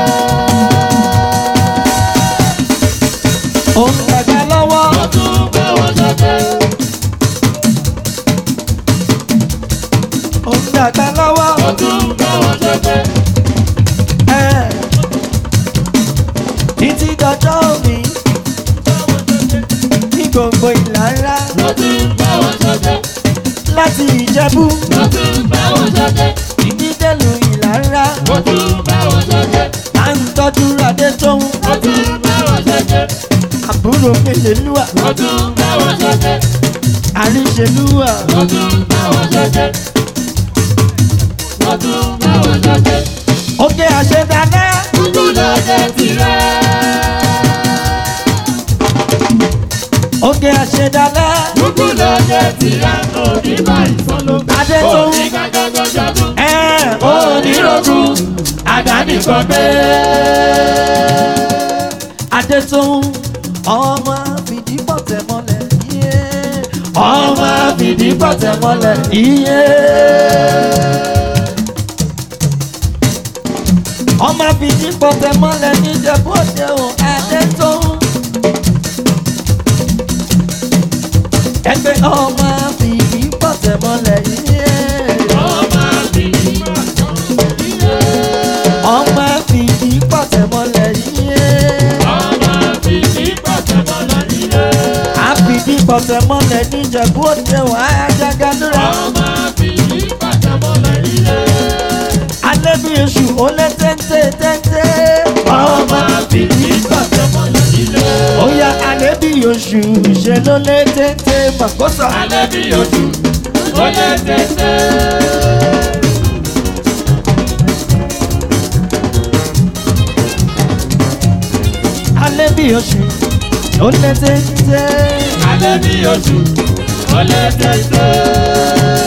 òun dàgbà lọ́wọ́. Ó tún bá wọn ṣọ̀tẹ̀. òun dàgbà lọ́wọ́. Ó tún bá wọn ṣọ̀tẹ̀. ẹ̀ títí dọjọ́ òní. ní gbogbo ìlà ńlá Ó tún bá wọn ṣọ̀tẹ̀. láti ìjẹ̀bú. Ó tún bá wọn ṣọ̀tẹ̀. ìdídẹ́lu ìlà ńlá. Ó tún bá wọn ṣọ̀tẹ̀. à ń tọ́jú adé tóun. Ó tún bá wọn ṣọ̀tẹ̀. àbúrò mélèlúwà. Ó tún bá wọn ṣọ̀tẹ̀. àríṣelúwà. Ó tún bá wọn ṣọ̀tẹ̀. Ó tún bá wọn ṣọ̀tẹ̀. oge àṣedalẹ́. Kúkú lọ́jọ́ tirẹ̀. oge àṣedalẹ́. Kúkú lọ́jọ́ tirẹ̀. Òní báyìí sọ́lọ́. adé tóun. Òní kájọ́jọ́ ṣọdún. ẹ̀ Onírogún. Àdánìkan gbé. adé tóun. ọmọ fìdí pọ̀tẹ́ mọ́lẹ̀. iye. ọmọ fìdí pọ̀tẹ́ mọ́lẹ̀. iye. ọmọ fìdí pọ̀tẹ́ mọ́lẹ̀ níjẹ̀bú òde o adé tóun. ẹgbẹ́ ọmọ fìdí pọ̀tẹ́ mọ́lẹ̀. iye. Ọmọ àbìlí pàtó. ọmọ fìdí pọ̀tẹ́ mọ́lẹ̀. iye. Ọmọ àbìlí pàtó lọ́la nílé. àfìdí pọ̀tẹ́ mọ́lẹ̀ níjẹ̀bú òde o ajagadúrà. Ọmọ àbìlí pàtó lọ́la nílé. alẹ́ bí oṣù ó lé téńté téńté. Ọmọ àbìlí pàtó lọ́la nílé. ó yá alẹ́ bí oṣù ṣe ló lé téńté màkóso. Alẹ́ bí ojú, ó lé tẹ́tẹ́. alẹ́ bí oṣù ó lé téńté. Alẹ́ bí ojú, ó lé tẹ́tẹ́.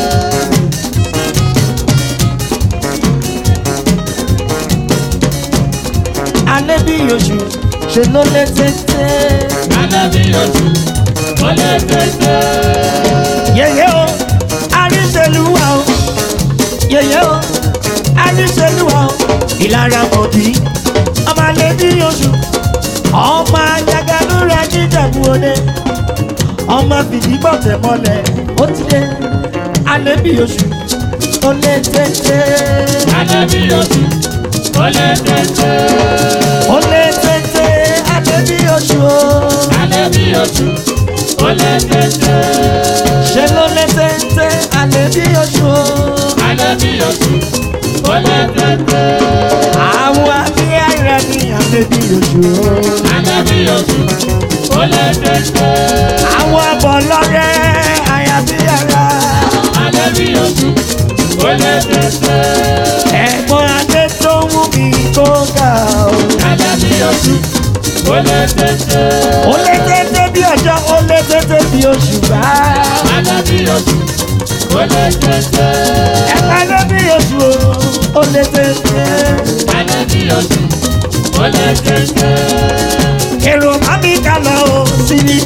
alẹ́ bí oṣù ṣe ló lé téńté. Alẹ́ bí ojú, ó lé tẹ́tẹ́. yẹ̀yẹ́ o àríṣẹ́lúwà o yẹ̀yẹ́ o àríṣẹ́lúwà o ìlara mọ̀dí ọmọ alẹ́ bí oṣù ọmọ ajagalúra jíjẹ̀bú òde ọmọ fìdí gbọ̀tẹ̀ mọ́lẹ̀ ó ti dé alẹ́ bí oṣù ó lé téńté. Alẹ́ bí ojú, ó lé tẹ́tẹ́. ó lé téńté alẹ́ bí oṣù o Alẹ́ bí ojú, ó lé tẹ́tẹ́. ṣe ló lé téńté alẹ́ bí oṣù o. Alẹ́ bí ojú, ó lé tẹ́tẹ́. àwọn abíyára ní alẹ́ bí oṣù o. Alẹ́ bí ojú, ó lé tẹ́tẹ́. àwọn abọ̀ lọ́rẹ́ àyàbíyára. Alẹ́ bí ojú, ó lé tẹ́tẹ́. ẹ̀gbọ́n adé tó mú mi tó ga o. Alẹ́ bí ojú, ó lé tẹ́tẹ́. ó lé téńté bí ọjọ́ ó lé téńté bí oṣù bá. Alẹ́ bí ojú, ó lé tẹ́tẹ́. ẹ̀ka lé bí oṣù o ó lé téńté. Alẹ́ bí ojú, ó lé tẹ́tẹ́. èrò má mi kà lọ o sílí.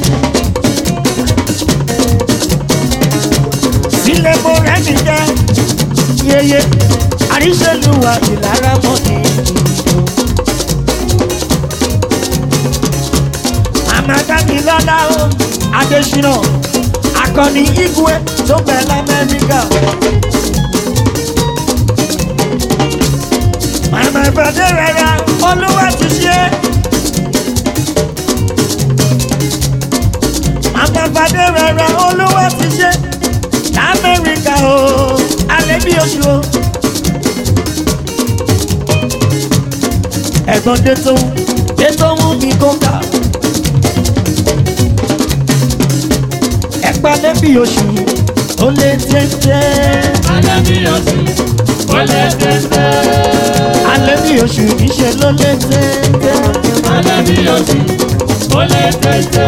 sílẹ̀ mo rẹ́ mi jẹ́ yeye àríṣẹ́lúwà ìlara mọ́ ni. màmá dábì lọ́lá o adésínà akọni igwe tó bẹ̀ lamẹ́ríkà. màmá ìpàdé rẹ̀ ra olúwa ti ṣe. màmá ìpàdé rẹ̀ ra olúwa ti ṣe. lamẹ́ríkà o alẹ́ bí oṣù o. ẹ̀gbọ́n dé tó ń dé tó ń mi kó kà. ẹ̀pà lẹ́bí oṣù ó lé téńté. Alẹ́ bí ojú, ó lé tẹ́tẹ́. alẹ́ bí oṣù níṣẹ́ ló lé téńté. alẹ́ bí oṣù ó lé téńté.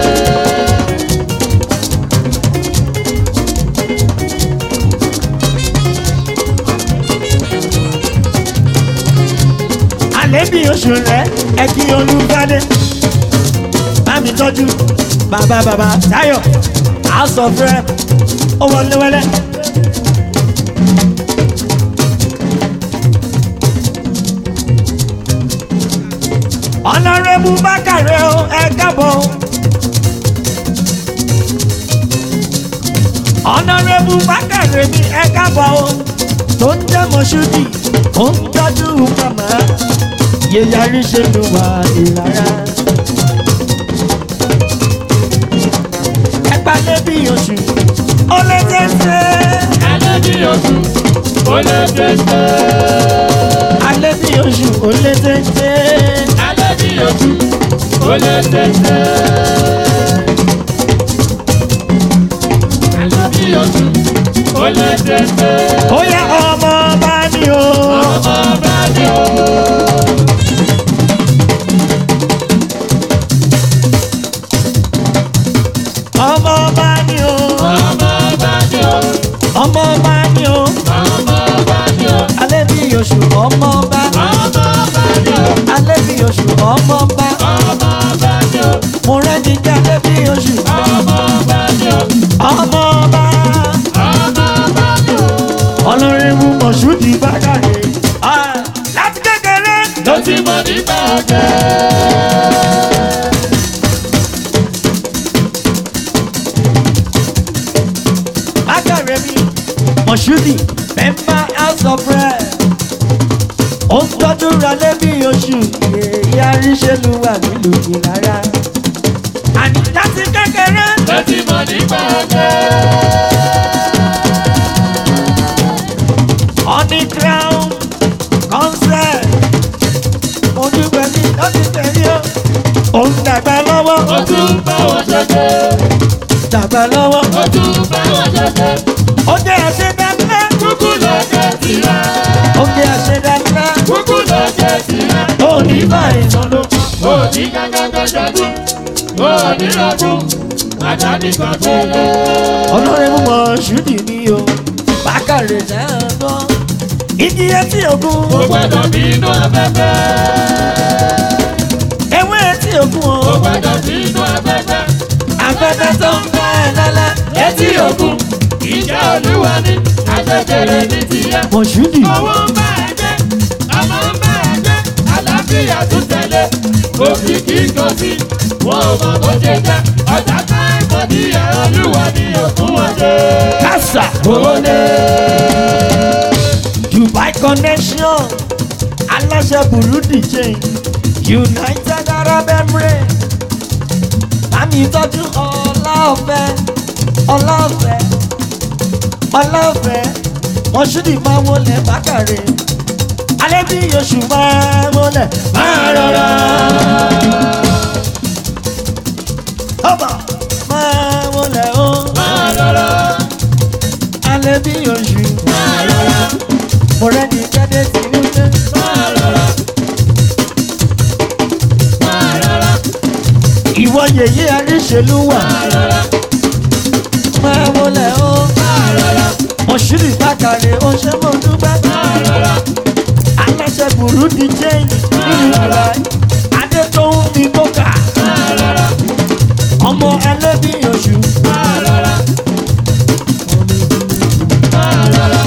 alẹ́ bí oṣù rẹ̀ ẹ kí olùgbàdé. bá mi tọ́jú bàbá bàbá Táyọ̀ house of rep ó wọlé wẹ́lẹ́. ọ̀nàrẹ́bù bákàrẹ́ o ẹ kábọ̀. ọ̀nàrẹ́bù bákàrẹ́ mi ẹ kábọ̀ o tó ń jẹ́ mọ̀ṣúdì ó ń tọ́jú màmá yẹyarí ṣe ló wà ìlara. ẹ gbalẹ̀ bí oṣù ó lé tẹ́tẹ́. alẹ́ bí oṣù ó lé téńté. alẹ́ bí oṣù ó lé tẹ́tẹ́. alẹ́ bí oṣù ó lé téńté. alẹ́ bí oṣù ó lé téńté. ó yẹ ọmọ bá ní o. ọmọ bá ní o. ọmọ bá ní o. ọmọ bá ní o. ọmọ bá ní o. ọmọ bá ní o. alẹ́ bí oṣù ọmọ bá. ọmọ bá ní o. alẹ́ bí oṣù ọmọ bá. ọmọ bá ní o. mo rẹ́ni jẹ́ alẹ́ bí oṣù. ọmọ bá ní o. ọmọ bá. ọmọ bá ní o. ọlọ́rin mú mọ̀ṣúdì bákàrẹ́. Ah, láti kékeré. ló ti mọ̀ nípa ọ̀gẹ́. bákàrẹ́ mi mọ̀ṣúdì member house of rep. ó ń tọ́jú ralẹ́ bí oṣù. èyí àríṣẹ́lu wà nílùú ìlara. àní láti kékeré. ló ti mọ̀ nípa ọ̀gẹ́. Honey Crown concert. Mo dúpẹ́ ní lọ́sí tẹ̀lé o. Ó ń dàgbà lọ́wọ́. ó tún bá wọn ṣẹ̀ṣẹ̀. Dàgbà lọ́wọ́. ó tún bá wọn ṣẹ̀ṣẹ̀. Ó jẹ́ àṣedáńlá. kúkú lọ́jọ́ tirẹ̀. Ó jẹ́ àṣedáńlá. kúkú lọ́jọ́ tirẹ̀. Ó ní báyìí sọ́dọ̀. ó ní gángan ṣẹ́gun. ó ní rọ́gùn. àdáni kan gbélé. Ọlọ́run mú mọ ṣúdì ní o. Bákàrẹ̀ náà gbọ́. Igi etí òkun. ó gbọ́dọ̀ bínú afẹ́fẹ́. Ewé etí òkun ó o. gbọ́dọ̀ bínú afẹ́fẹ́. Afẹ́fẹ́ tó ń bá ẹ lálẹ́. létí òkun. ìjẹ́ olúwa ni àṣekèrè ní tiẹ̀. Mọ̀ ṣúdì. owó ń bá ẹ jẹ́ ọmọ ń bá ẹ jẹ́ àlàáfíà tún tẹ̀lé òkìkí kò sí wọn ò mọ bó ṣe jẹ́ ọjà táìpọ̀ ní ẹ̀ olúwa ni òkun wọn ṣe. Kásà. owó lé Dubai connection aláṣẹ Burundi chain United Arab Emirates bámi tọ́jú ọláọ̀fẹ́ ọláọ̀fẹ́ ọláọ̀fẹ́ mọ̀ṣúdì máa wọlé bákàrẹ̀ alẹ́ bí oṣù máa wọlé máa rọra. ọba máa wọlé o máa rọra alẹ́ bí oṣù máa rọra mo rẹ́ni jáde tí ń lé. máa rọra máa rọra ìwọ yèyé àríṣèlú wà máa rọra máa wọlé o máa rọra mọ̀ṣúrì bákàrẹ̀ ó ṣe mọ̀ dúpẹ́ máa rọra aláṣẹ Burundi chain nínú ìlà adétòun ní kókà máa rọra ọmọ ẹlẹ́bí oṣù máa rọra máa rọra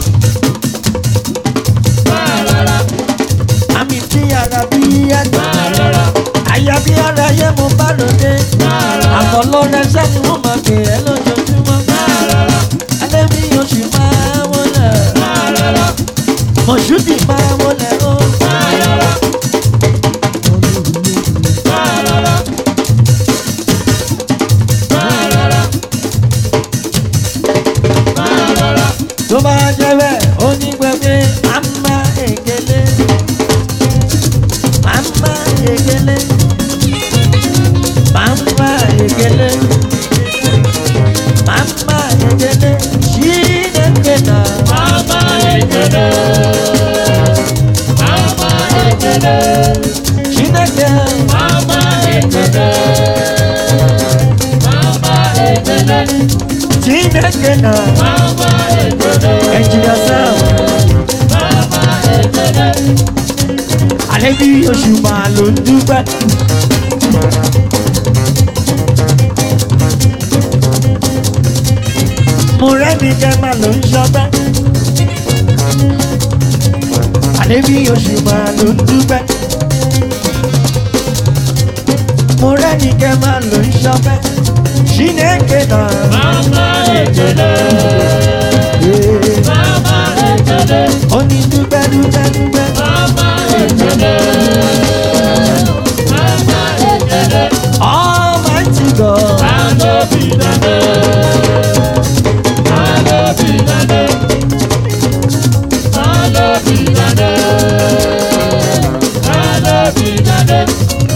máa rọra àmì tí ara bí ẹgbẹ́ máa rọra àyà bí ara yẹ mo bá lòdì máa rọra àfọlọ́rẹ́ sẹ́ni wọ́n máa pè é lójoojúmọ́ máa rọra ẹlẹ́bí oṣù máa wọlé máa rọra mọ̀ṣúrì máa wọlé o máa rọra máa rọra máa rọra máa rọra tó bá jẹ́ bẹ́ẹ̀ ó ní gbẹgbẹ́ màmá ègélé màmá ègélé màmá ègélé màmá ègélé ṣídẹ̀ẹ́dẹ̀ náà. Mama ekele, ekele, chineke mama ekele, mama ekele, chineke na mama ekele, ẹnjìnìà sam mama ekele. alẹ́ bí oṣù máa ló ń dúpẹ́. mo rẹ́ni jẹ́ máa ló ń ṣọpẹ́. alẹ́ bí oṣù máa ló ń dúpẹ́. mo rẹ́ni jẹ́ máa ló ń ṣọpẹ́. chineke náà. Mama ekele, mama ekele, ó ní dúpẹ́ dúpẹ́ dúpẹ́. mama ekele, mama ekele. almighty god. Hallowed be the name. Hallowed be the name. Hallowed be the name. Hallowed be the name.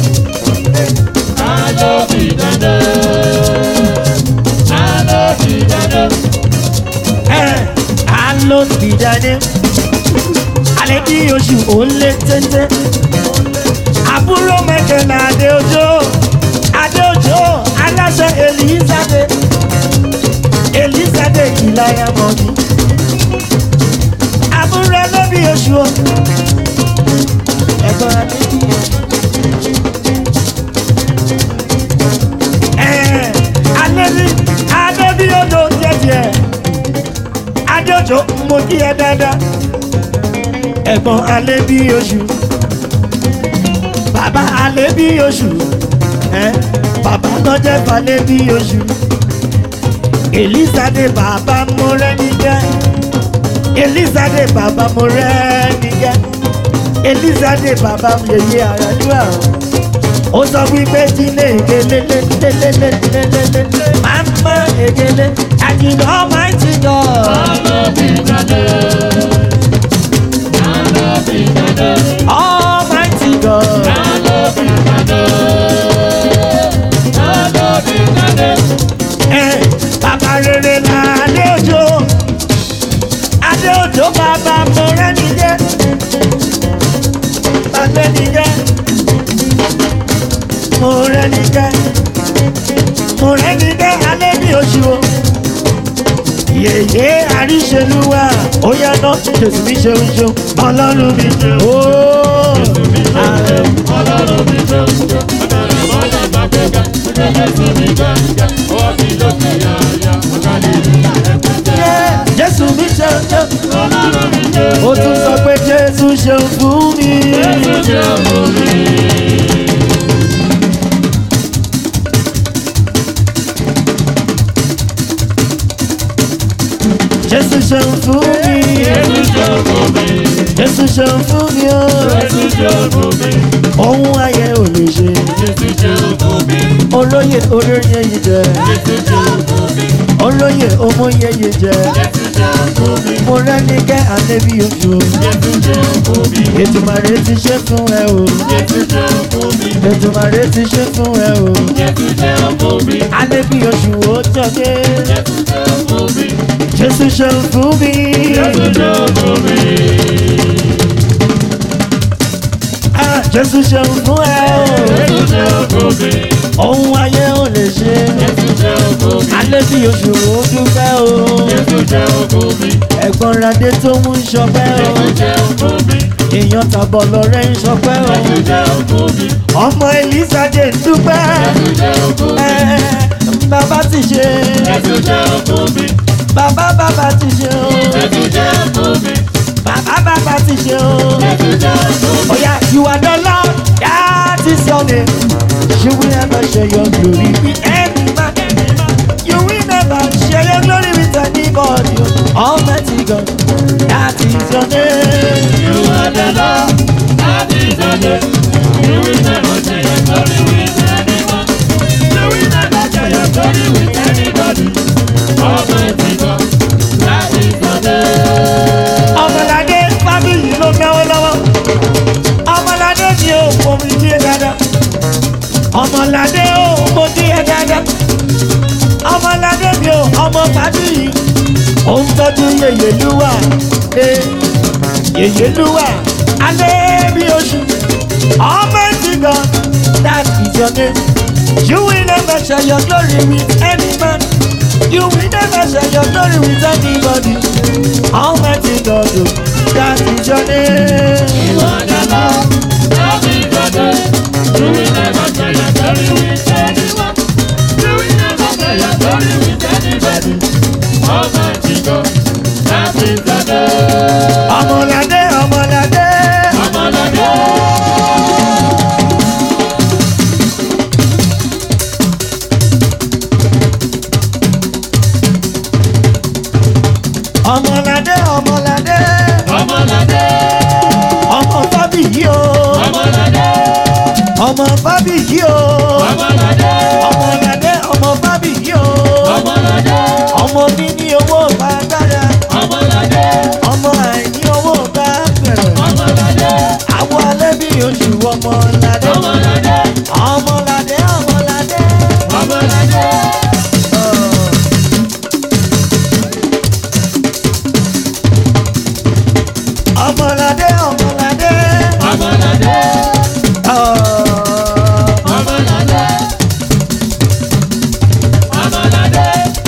Hallowed be the name. Hallowed be the name. alo ti jáde alẹ́ bí oṣù ó lé téńté àbúrò mẹ́kẹ̀lá adéojó adéojó aláṣẹ elizade elizade ìlàyà mọ́ni àbúrò lóbi oṣù o ẹ̀gbọ́n adébí ẹ̀ alẹ́ bí adébí odò jẹ́jẹ́ adéjọ́ mo kí ẹ dáadáa ẹ̀gbọ́n alẹ́ bí oṣù bàbá alẹ́ bí oṣù ẹ bàbá lọ́jẹ́ falẹ́ bí oṣù elizade bàbá mo rẹ́ nígẹ́ elizade bàbá mo rẹ́ nígẹ́ elizade bàbá yèyé àràdúrà ó sọ wípé jílé ìgélé lélélélélélélélé màmá ìgélé àjìnà almighty god. Hallowed be the name. Hallowed be the name. Almighty God. Hallowed be the name. Hallowed be the name. Eh, Bàbá rere la Adéòjò. Adéòjò bàbá mo rẹ́ni jẹ́. Bàbá ni jẹ́. Mo rẹ́ni jẹ́. Mo rẹ́ni jẹ́ alẹ́ ní oṣù o. Yèyé àríṣelúwà ó yáná Jésù mi ṣeun ṣeun ọlọ́run mi ṣeun. Ooo. Ọlọ́run mi ṣe ń ṣe, ọ̀dọ̀rọ̀ mọ́lẹ̀ gbàgbéga, ọjọ́ Jésù mi gbàgbéga, ọwọ́ mi ló fi yáyá, ọ̀gálẹ̀ ìlú ẹ̀kúnjẹ́. Jésù mi ṣeun ṣeun. Ọlọ́run mi ṣe ń Ó tún sọ pé Jésù ṣeun fún mi. Jésù ṣe fún mi. Jésù ṣeun fún mi. Jésù ṣe fún mi. Jésù ṣeun fún mi o. Jésù ṣe fún mi. Ohun ayé ò lè ṣe. Jésù ṣe fún mi. Olóyè olóyè yìí jẹ. Jésù ṣe fún mi. Olóyè ọmọye yìí jẹ. Jésù ṣe fún mi. Mo rẹ́ni kẹ́ àlébi oṣù. Jésù ṣe fún mi. Ètùmàrè ti ṣe fún ẹ o. Jésù ṣe fún mi. Ètùmàrè ti ṣe fún ẹ o. Jésù ṣe fún mi. Àlébi oṣù ó jọdé. Jésù ṣe fún mi. Jésù ṣeun fún mi. Jésù ṣe fún mi. Ah, Jésù ṣeun fún ẹ o. Jésù ṣe fún mi. Ohun ayé ò lè ṣe. Jésù ṣe fún mi. Àlébi oṣù ó dúpẹ́ o. Jésù ṣe fún mi. Ẹ̀gbọ́n Radé tó mú ṣọpẹ́ o. Jésù ṣe fún mi. Èèyàn tàbọ̀ lọ́rẹ́ ń ṣọpẹ́ o. Jésù ṣe fún mi. Ọmọ Elizade ń dúpẹ́. Jésù ṣe fún mi. Ẹ, Bàbá ti ṣe. Jésù ṣe fún mi. Bàbá bàbá ti ṣe o. Jésù ṣe fún mi. Bàbá bàbá ti ṣe o. Jésù ṣe fún mi. Oya, you are the Lord, that is your name. You will never share your glory with any man. You will never share your glory with anybody. Almighty God, that is your name. You are the Lord, that is the name. You will never share your glory with anyone. You will never share your glory with anybody. Almighty God, that is the name. Ọmọládé fábíyì ló náwó lọ́wọ́. Ọmọládé ni ó mọ mi díẹ̀ dáadáa. Ọmọládé ó mọ díẹ̀ dáadáa. Ọmọládé mi ò ọmọ fábíyì. Ó ń tọ́jú yèyé lúwà. Ee, Yèyé lúwà. Alebioshu, Almighty God, that is your name. You will never share your glory with any man. You will never share your glory with anybody. Almighty God, oh, that is your name. You are the Lord, love is your name. You will never share your glory with anyone. You will never share your glory with anybody. Almighty God, that is the name. Ọmọlade, ọmọlade. Ọmọlade. Ọmọlade, ọmọlade. Ọmọlade. Ọmọ Fábíyì o. Ọmọlade. Ọmọ Fábíyì o. Ọmọlade. Ọmọlade, ọmọ Fábíyì o. Ọmọlade. Ọmọ níní owó bá dára. Ọmọlade. Ọmọ àìní owó bá bẹ̀rẹ̀. Ọmọlade. Àwọn alẹ́ bí oṣù ọmọlade. Ọmọlade. Ọmọlade, ọmọlade. Ọmọlade. Ọmọlade, ọmọlade. Ọmọlade. Ọ̀. Ọmọlade. Ọmọlade.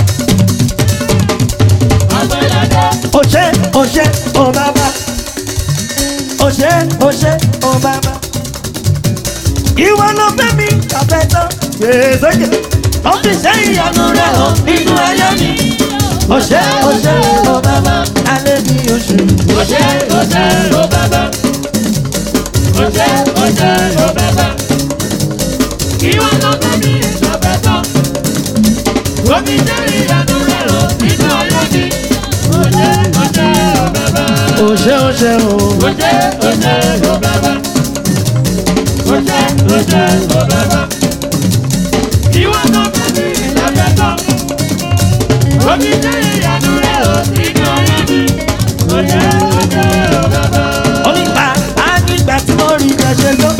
Ọmọlade. Oṣé, oṣé, o bàbá. Oṣé, oṣé, o bàbá. Ìwọ ló fẹ́ mi kàfẹ́ tán. Gbèsòkè, ó fi ṣe ìyanu rẹ̀ hàn nínú ayé mi. Oṣé, oṣé, o bàbá. Alẹ́ bí oṣù. Oṣé, oṣé, o bàbá. Oṣé, oṣé, o bàbá. Ìwọ ló fẹ́ mi ìṣọ̀fẹ́ tán. Omi jẹ́ ìyanu rẹ̀ lọ nínú ayé mi. Oṣé, oṣé, o bàbá. Oṣé, oṣé, o. Oṣé, oṣé, o bàbá. Oṣé, oṣé, o bàbá. Ìwọ ló fẹ́ mi ìṣọ̀fẹ́ tán. Omi jẹ́ ìyanu rẹ̀ lọ nínú ayé mi. Oṣé, oṣé, o bàbá. Onígbà á nígbà tí mo rí bẹ́ẹ̀ ṣe tó.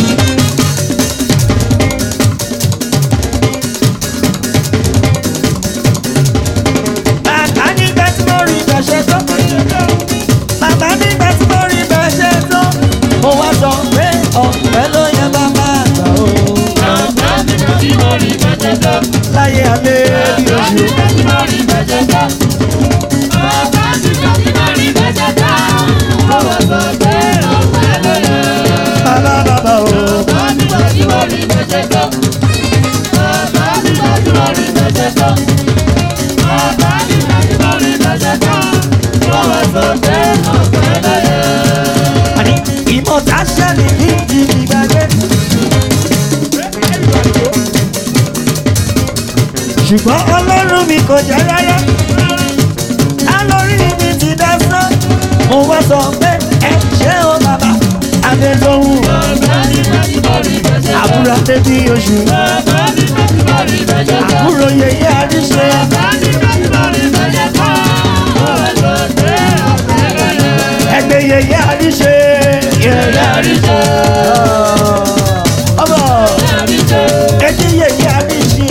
Bàbá nígbà tí mo rí bẹ́ẹ̀ ṣe tó. Bàbá nígbà tí mo rí bẹ́ẹ̀ ṣe tó. Mo wá sọ pé ọ̀pẹ ló yẹ bàbá àgbà o. Bàbá nígbà tí mo rí bẹ́ẹ̀ tán. Láyé alẹ́ bí Bàbá oṣù. nígbà tí mo rí bẹ́ẹ̀ tán. Bàbá nígbà tí mo rí bẹ́ẹ̀ tán. Mo wá sọ pé ọ̀pẹ ló yẹ. Bàbá bàbá o. Bàbá nígbà tí mo rí bẹ́ẹ̀ tán. Bàbá nígbà tí mo rí bẹ́ẹ̀ tán. Bàbá nígbà tí mo rí bẹ́ẹ̀ tán. Mo wá sọ pé ọ̀pẹ ló yẹ. Àní ìmọ̀ta ṣẹ́ni ní ìdí ìgbàgbé. Ṣùgbọ́n ọlọ́run mi kò jẹ́ rárá. Alórí mi ti dá sán. Mo wá sọ pé ẹ ṣé o bàbá. Adédọ́hùn Bàbá nígbà tí mo rí bẹ́ẹ̀ tán. àbúrò adé bí oṣù. Bàbá nígbà tí mo rí bẹ́ẹ̀ tán. Àbúrò yèyé àríṣe. Ẹgbẹ́ yèyé àríṣe. Yèyé àríṣe. Ọmọ ẹtí yèyé àríṣe.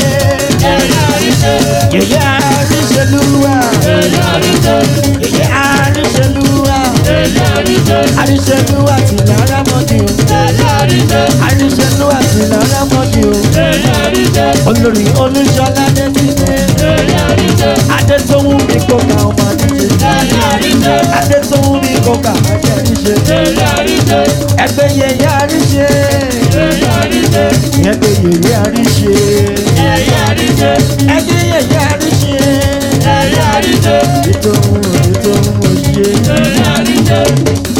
Yèyé àríṣe lúwa. Yèyé àríṣe lúwa. Àríṣe lúwa ti lára mọ́ni o. Àríṣe lúwa ti lára mọ́ni o. Olórí olúṣọlá dé nílé. Adé tó wù mí kó ka ọmọ àdíje. Adé tó wù mí kó ka ajẹ́ àríṣe. Ẹgbẹ́ yèyé àríṣe. Ẹgbẹ́ yèyé àríṣe. Ẹgbẹ́ yèyé àríṣe. Ètò òun ètò òun òṣìṣẹ́.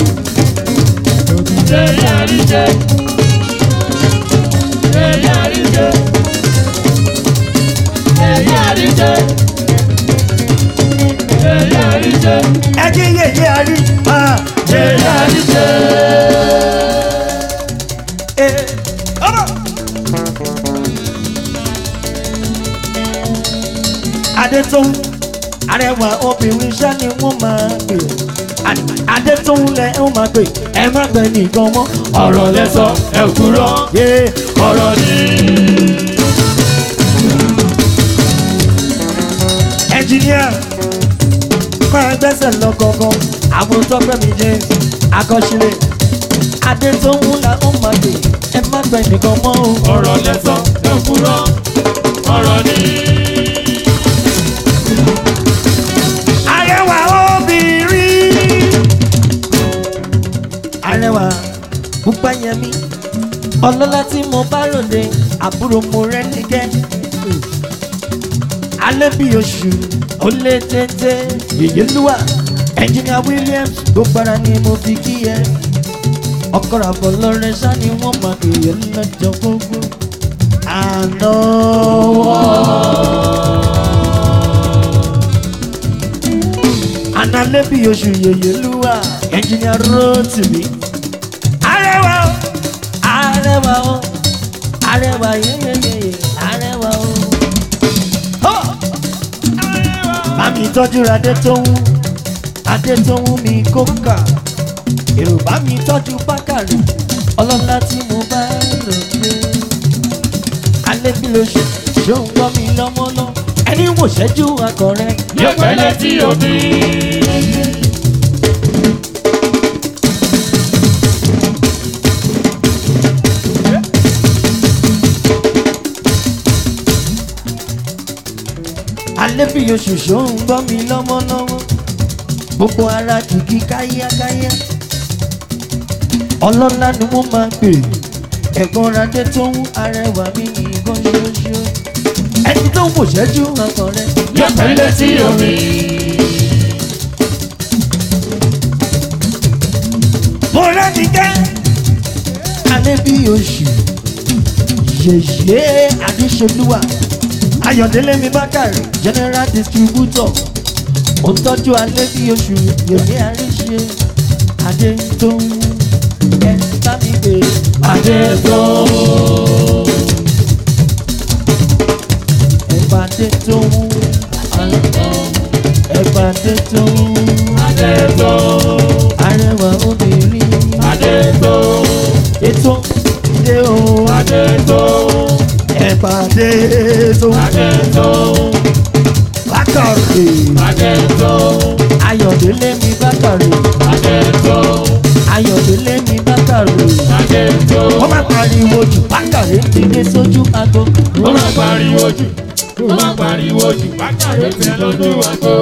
Ẹgbẹ́ yèyé àríṣe. Yèyé àríṣe. Ẹ ọmọ. Adétún arẹwà obìnrin iṣẹ́ ni wọ́n máa pè Adétún lẹ ń máa pè ẹ má pẹ́ nìkan mọ́ ọ̀rọ̀ lẹ́sọ̀ ẹ̀ kúrọ́ yé ọ̀rọ̀ ni. ẹnjìníà máa gbẹ́sẹ̀ lọ gangan àwọn tọ́pẹ́ mi jẹ́ akọ́ṣílẹ̀ adé tó ń la ó máa dé ẹ má gbẹ nìkan mọ́ o. ọ̀rọ̀ lẹ́sọ̀ ló kúrọ̀ ọ̀rọ̀ ní. arẹwà obìnrin. arẹwà pupa yẹn mi ọlọ́lá tí mo bá ròde àbúrò mo rẹ́ nígẹ́. alẹ́ bí oṣù ó lé téńté yèyélúwà ẹnjìnìà williams gbogbo ara ni mo fi kí ẹ. ọkọ̀ àbọ̀ lọ́rẹ́ sá ni wọ́n máa kéye lọ́jọ́ gbogbo. àná analẹ́bí oṣù yèyélúwà ẹnjìnìà rotimi. arẹwà o arẹwà o arẹwà yeyeyeye arẹwà o. Ho! bámi tọ́jú adé tó ń adé tó ń mi kókà èrò bá mi tọ́jú bákàrẹ̀ ọlọ́lá tí mo bá lò dé. alẹ́ bí lóṣù ṣó ń gbọ́ mi lọ́mọ́lọ́ ẹni wò ṣẹ́jú akọ̀rẹ́. yẹpẹlẹ tí o bí. alẹ́ bí oṣù ṣó ń gbọ́ mi lọ́mọ́lọ́mọ́ gbogbo ara kìkì káyákáyá ọlọ́lá ni wọ́n máa pè ẹ̀gbọ́n adé tó ń arẹwà mi nìkan ṣoṣo ẹni tó ń wò ṣẹ́jú akọ̀rẹ́. yẹpẹlẹ tí o bí. mo rẹ́ni kẹ́ alẹ́ bí oṣù yèyé adéṣolúwà ayọ̀délé mi bákàrẹ̀ general distributor ó ń tọ́jú alẹ́ bí oṣù yèyé àríṣe adé tó ń ẹ bá mi gbé adé tó. ẹ̀bà adé tó ń ẹ̀bà adé tó ń adé tó. arẹwà obìnrin adé tó. ètò ìdè o adé tó. ẹ̀bà adé tó ń adé tó. bákàrẹ̀ adé tó. ayọ̀délé mi bákàrẹ̀ adé tó. ayọ̀délé mi bákàrẹ̀ adé tó. wọ́n máa pariwo jù bákàrẹ̀ ti dé sójú aago ó máa pariwo jù ó máa pariwo jù bákàrẹ́ tẹ lọ́dún àgbo.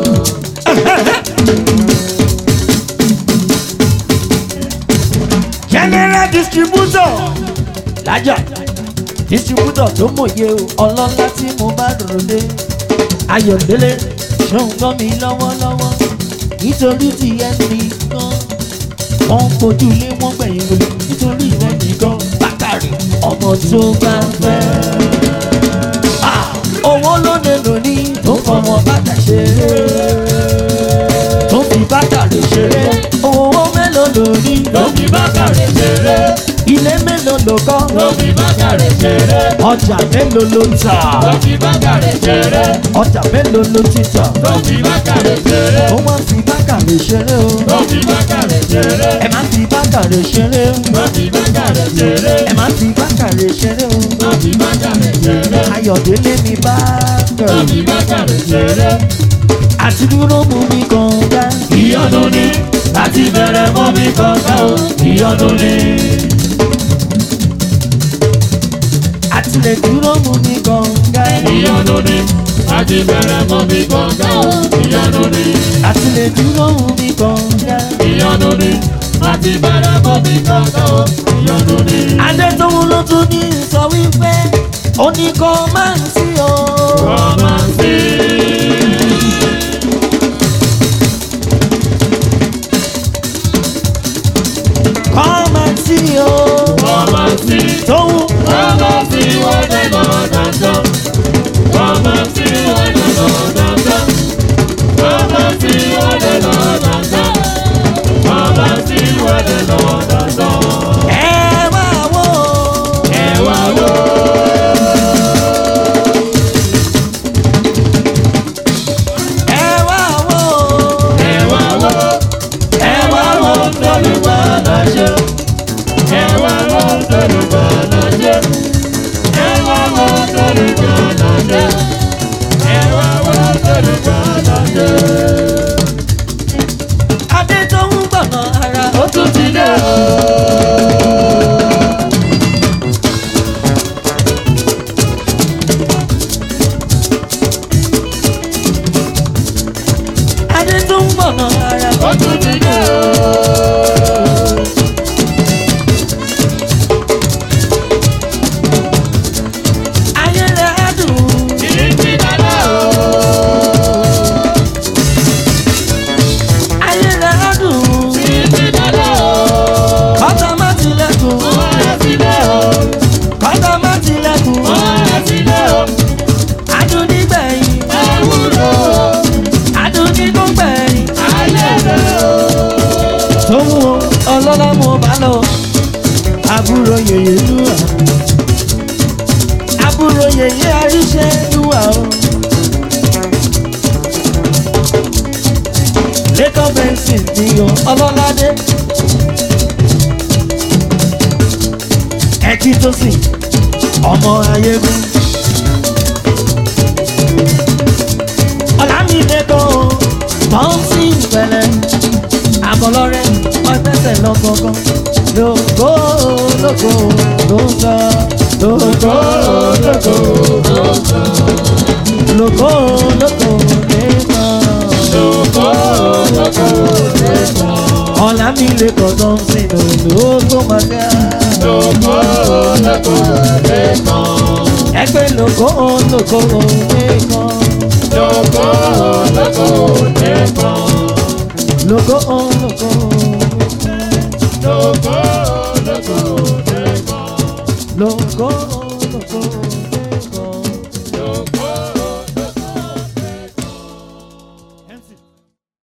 general distributor lájà distributor tó mòye o ọlọ́lá tí mo bá ròde ayọ̀délé ṣóun gbọ́ mi lọ́wọ́lọ́wọ́ nítorí ti ẹnì kan wọ́n ń fojú ilé wọ́n gbẹ̀yìn lórí nítorí rẹ̀ nìkan bákàrẹ̀ ọmọ tó bá fẹ́. Ah, owó ló lè lò ní tó fọmọ bàtà ṣeré tó fi bàtàrẹ̀ ṣeré owó mélòó lò ní ló fi bákàrẹ́ ṣeré ilé mélòó ló kọ́ ló fi bákàrẹ́ ṣeré ọjà mélòó ló ń tà ló fi bákàrẹ́ ṣeré ọjà mélòó ló ti tà ló fi bákàrẹ́ ṣeré ó wá fi bàtàrẹ̀ ṣeré o ló fi bákàrẹ́ ṣeré ẹ má fi bàtàrẹ̀ ṣeré o ló fi bákàrẹ́ ṣeré ẹ má fi bàtàrẹ̀ ṣeré o ló fi bákàrẹ́ ṣeré ayọ̀délé mi bá ló kẹrù fi bákàrẹ́ ṣeré. àti dúró mú mi kàn dá ìyọnu ni láti bẹ̀rẹ̀ mọ́ mi kọ̀ọ̀kan o ìyọnu ni. àti lè dúró mú mi kàn dá ìyọnu ni láti bẹ̀rẹ̀ mọ́ mi kọ̀ọ̀kan o ìyọnu ni. àti lè dúró mú mi kàn dá. ìyọnu ni láti bẹ̀rẹ̀ mọ́ mi kọ̀ọ̀kan o ìyọnu ni. adétòun ló tún ní sọ wípé ó ní kó máa ń sí o. Kọ́mánsì. kó máa ń sí o. Kọ́mánsì. tóun Kọ́mánsì wọ́n dẹ̀ lọ dandan. Kọ́mánsí wọ́n dẹ̀ lọ dandan. Kọ́mánsí wọ́n dẹ̀ lọ dandan. Kọ́mánsí wọ́n dẹ̀ lọ dandan. ẹ máa wò ó. Ẹ wá wò. ẹ wá wò ó. Ẹ wá wò. Ẹ wá wò tólùwà láṣẹ. Ẹ wá wò tólùwà láṣẹ. Ẹ wá wò tólùwà láṣẹ. Ẹ wá wò tólùwà láṣẹ. adétòun gbọ̀nà ara Ó tún ti dé o. tún ti dé o. ayé rẹ̀ dùn. Títí dálẹ̀ o. ayé rẹ̀ dùn. Títí dálẹ̀ o. kọ́tà má tilẹ̀kùn. Ọ̀rẹ́ sílẹ̀ o. kọ́tà má tilẹ̀kùn. Ọ̀rẹ́ sílẹ̀ o. adùn nígbẹ̀yìn. Ewúro o. adùn nígbẹ̀yìn. Ayé rẹ̀ o. tóun o ọlọ́lá mo bá lọ. àbúrò yèyé lúwà. àbúrò yèyé àríṣẹ́ lúwà o. lẹ́kọ̀ọ́ bẹ́ńsì ni o ọlọ́ládé. ẹ̀kí tó sì ọmọ ayégún. ọ̀làmìlẹ́kọ̀ọ́ pọ́ńsì ìpẹ̀lẹ̀ àbọ̀lọ́rẹ́ ọ̀tẹ̀sẹ̀ lọ́kọ̀ọ̀kan lóko lóko lóko lóko lóko lóko lóko lẹ́kọ̀ọ́. Lóko lóko lẹ́kọ̀ọ́. ọ̀làmìlẹ́kọ̀ọ́ tó ń sìn lóko màgá. Lóko lóko lẹ́kọ̀ọ́. ẹgbẹ́ lóko lóko lẹ́kọ̀ọ́. Lóko lóko lẹ́kọ̀ọ́. lóko lóko. Lóko lóko lẹ́kọ̀ọ́. Loco, loco, loco.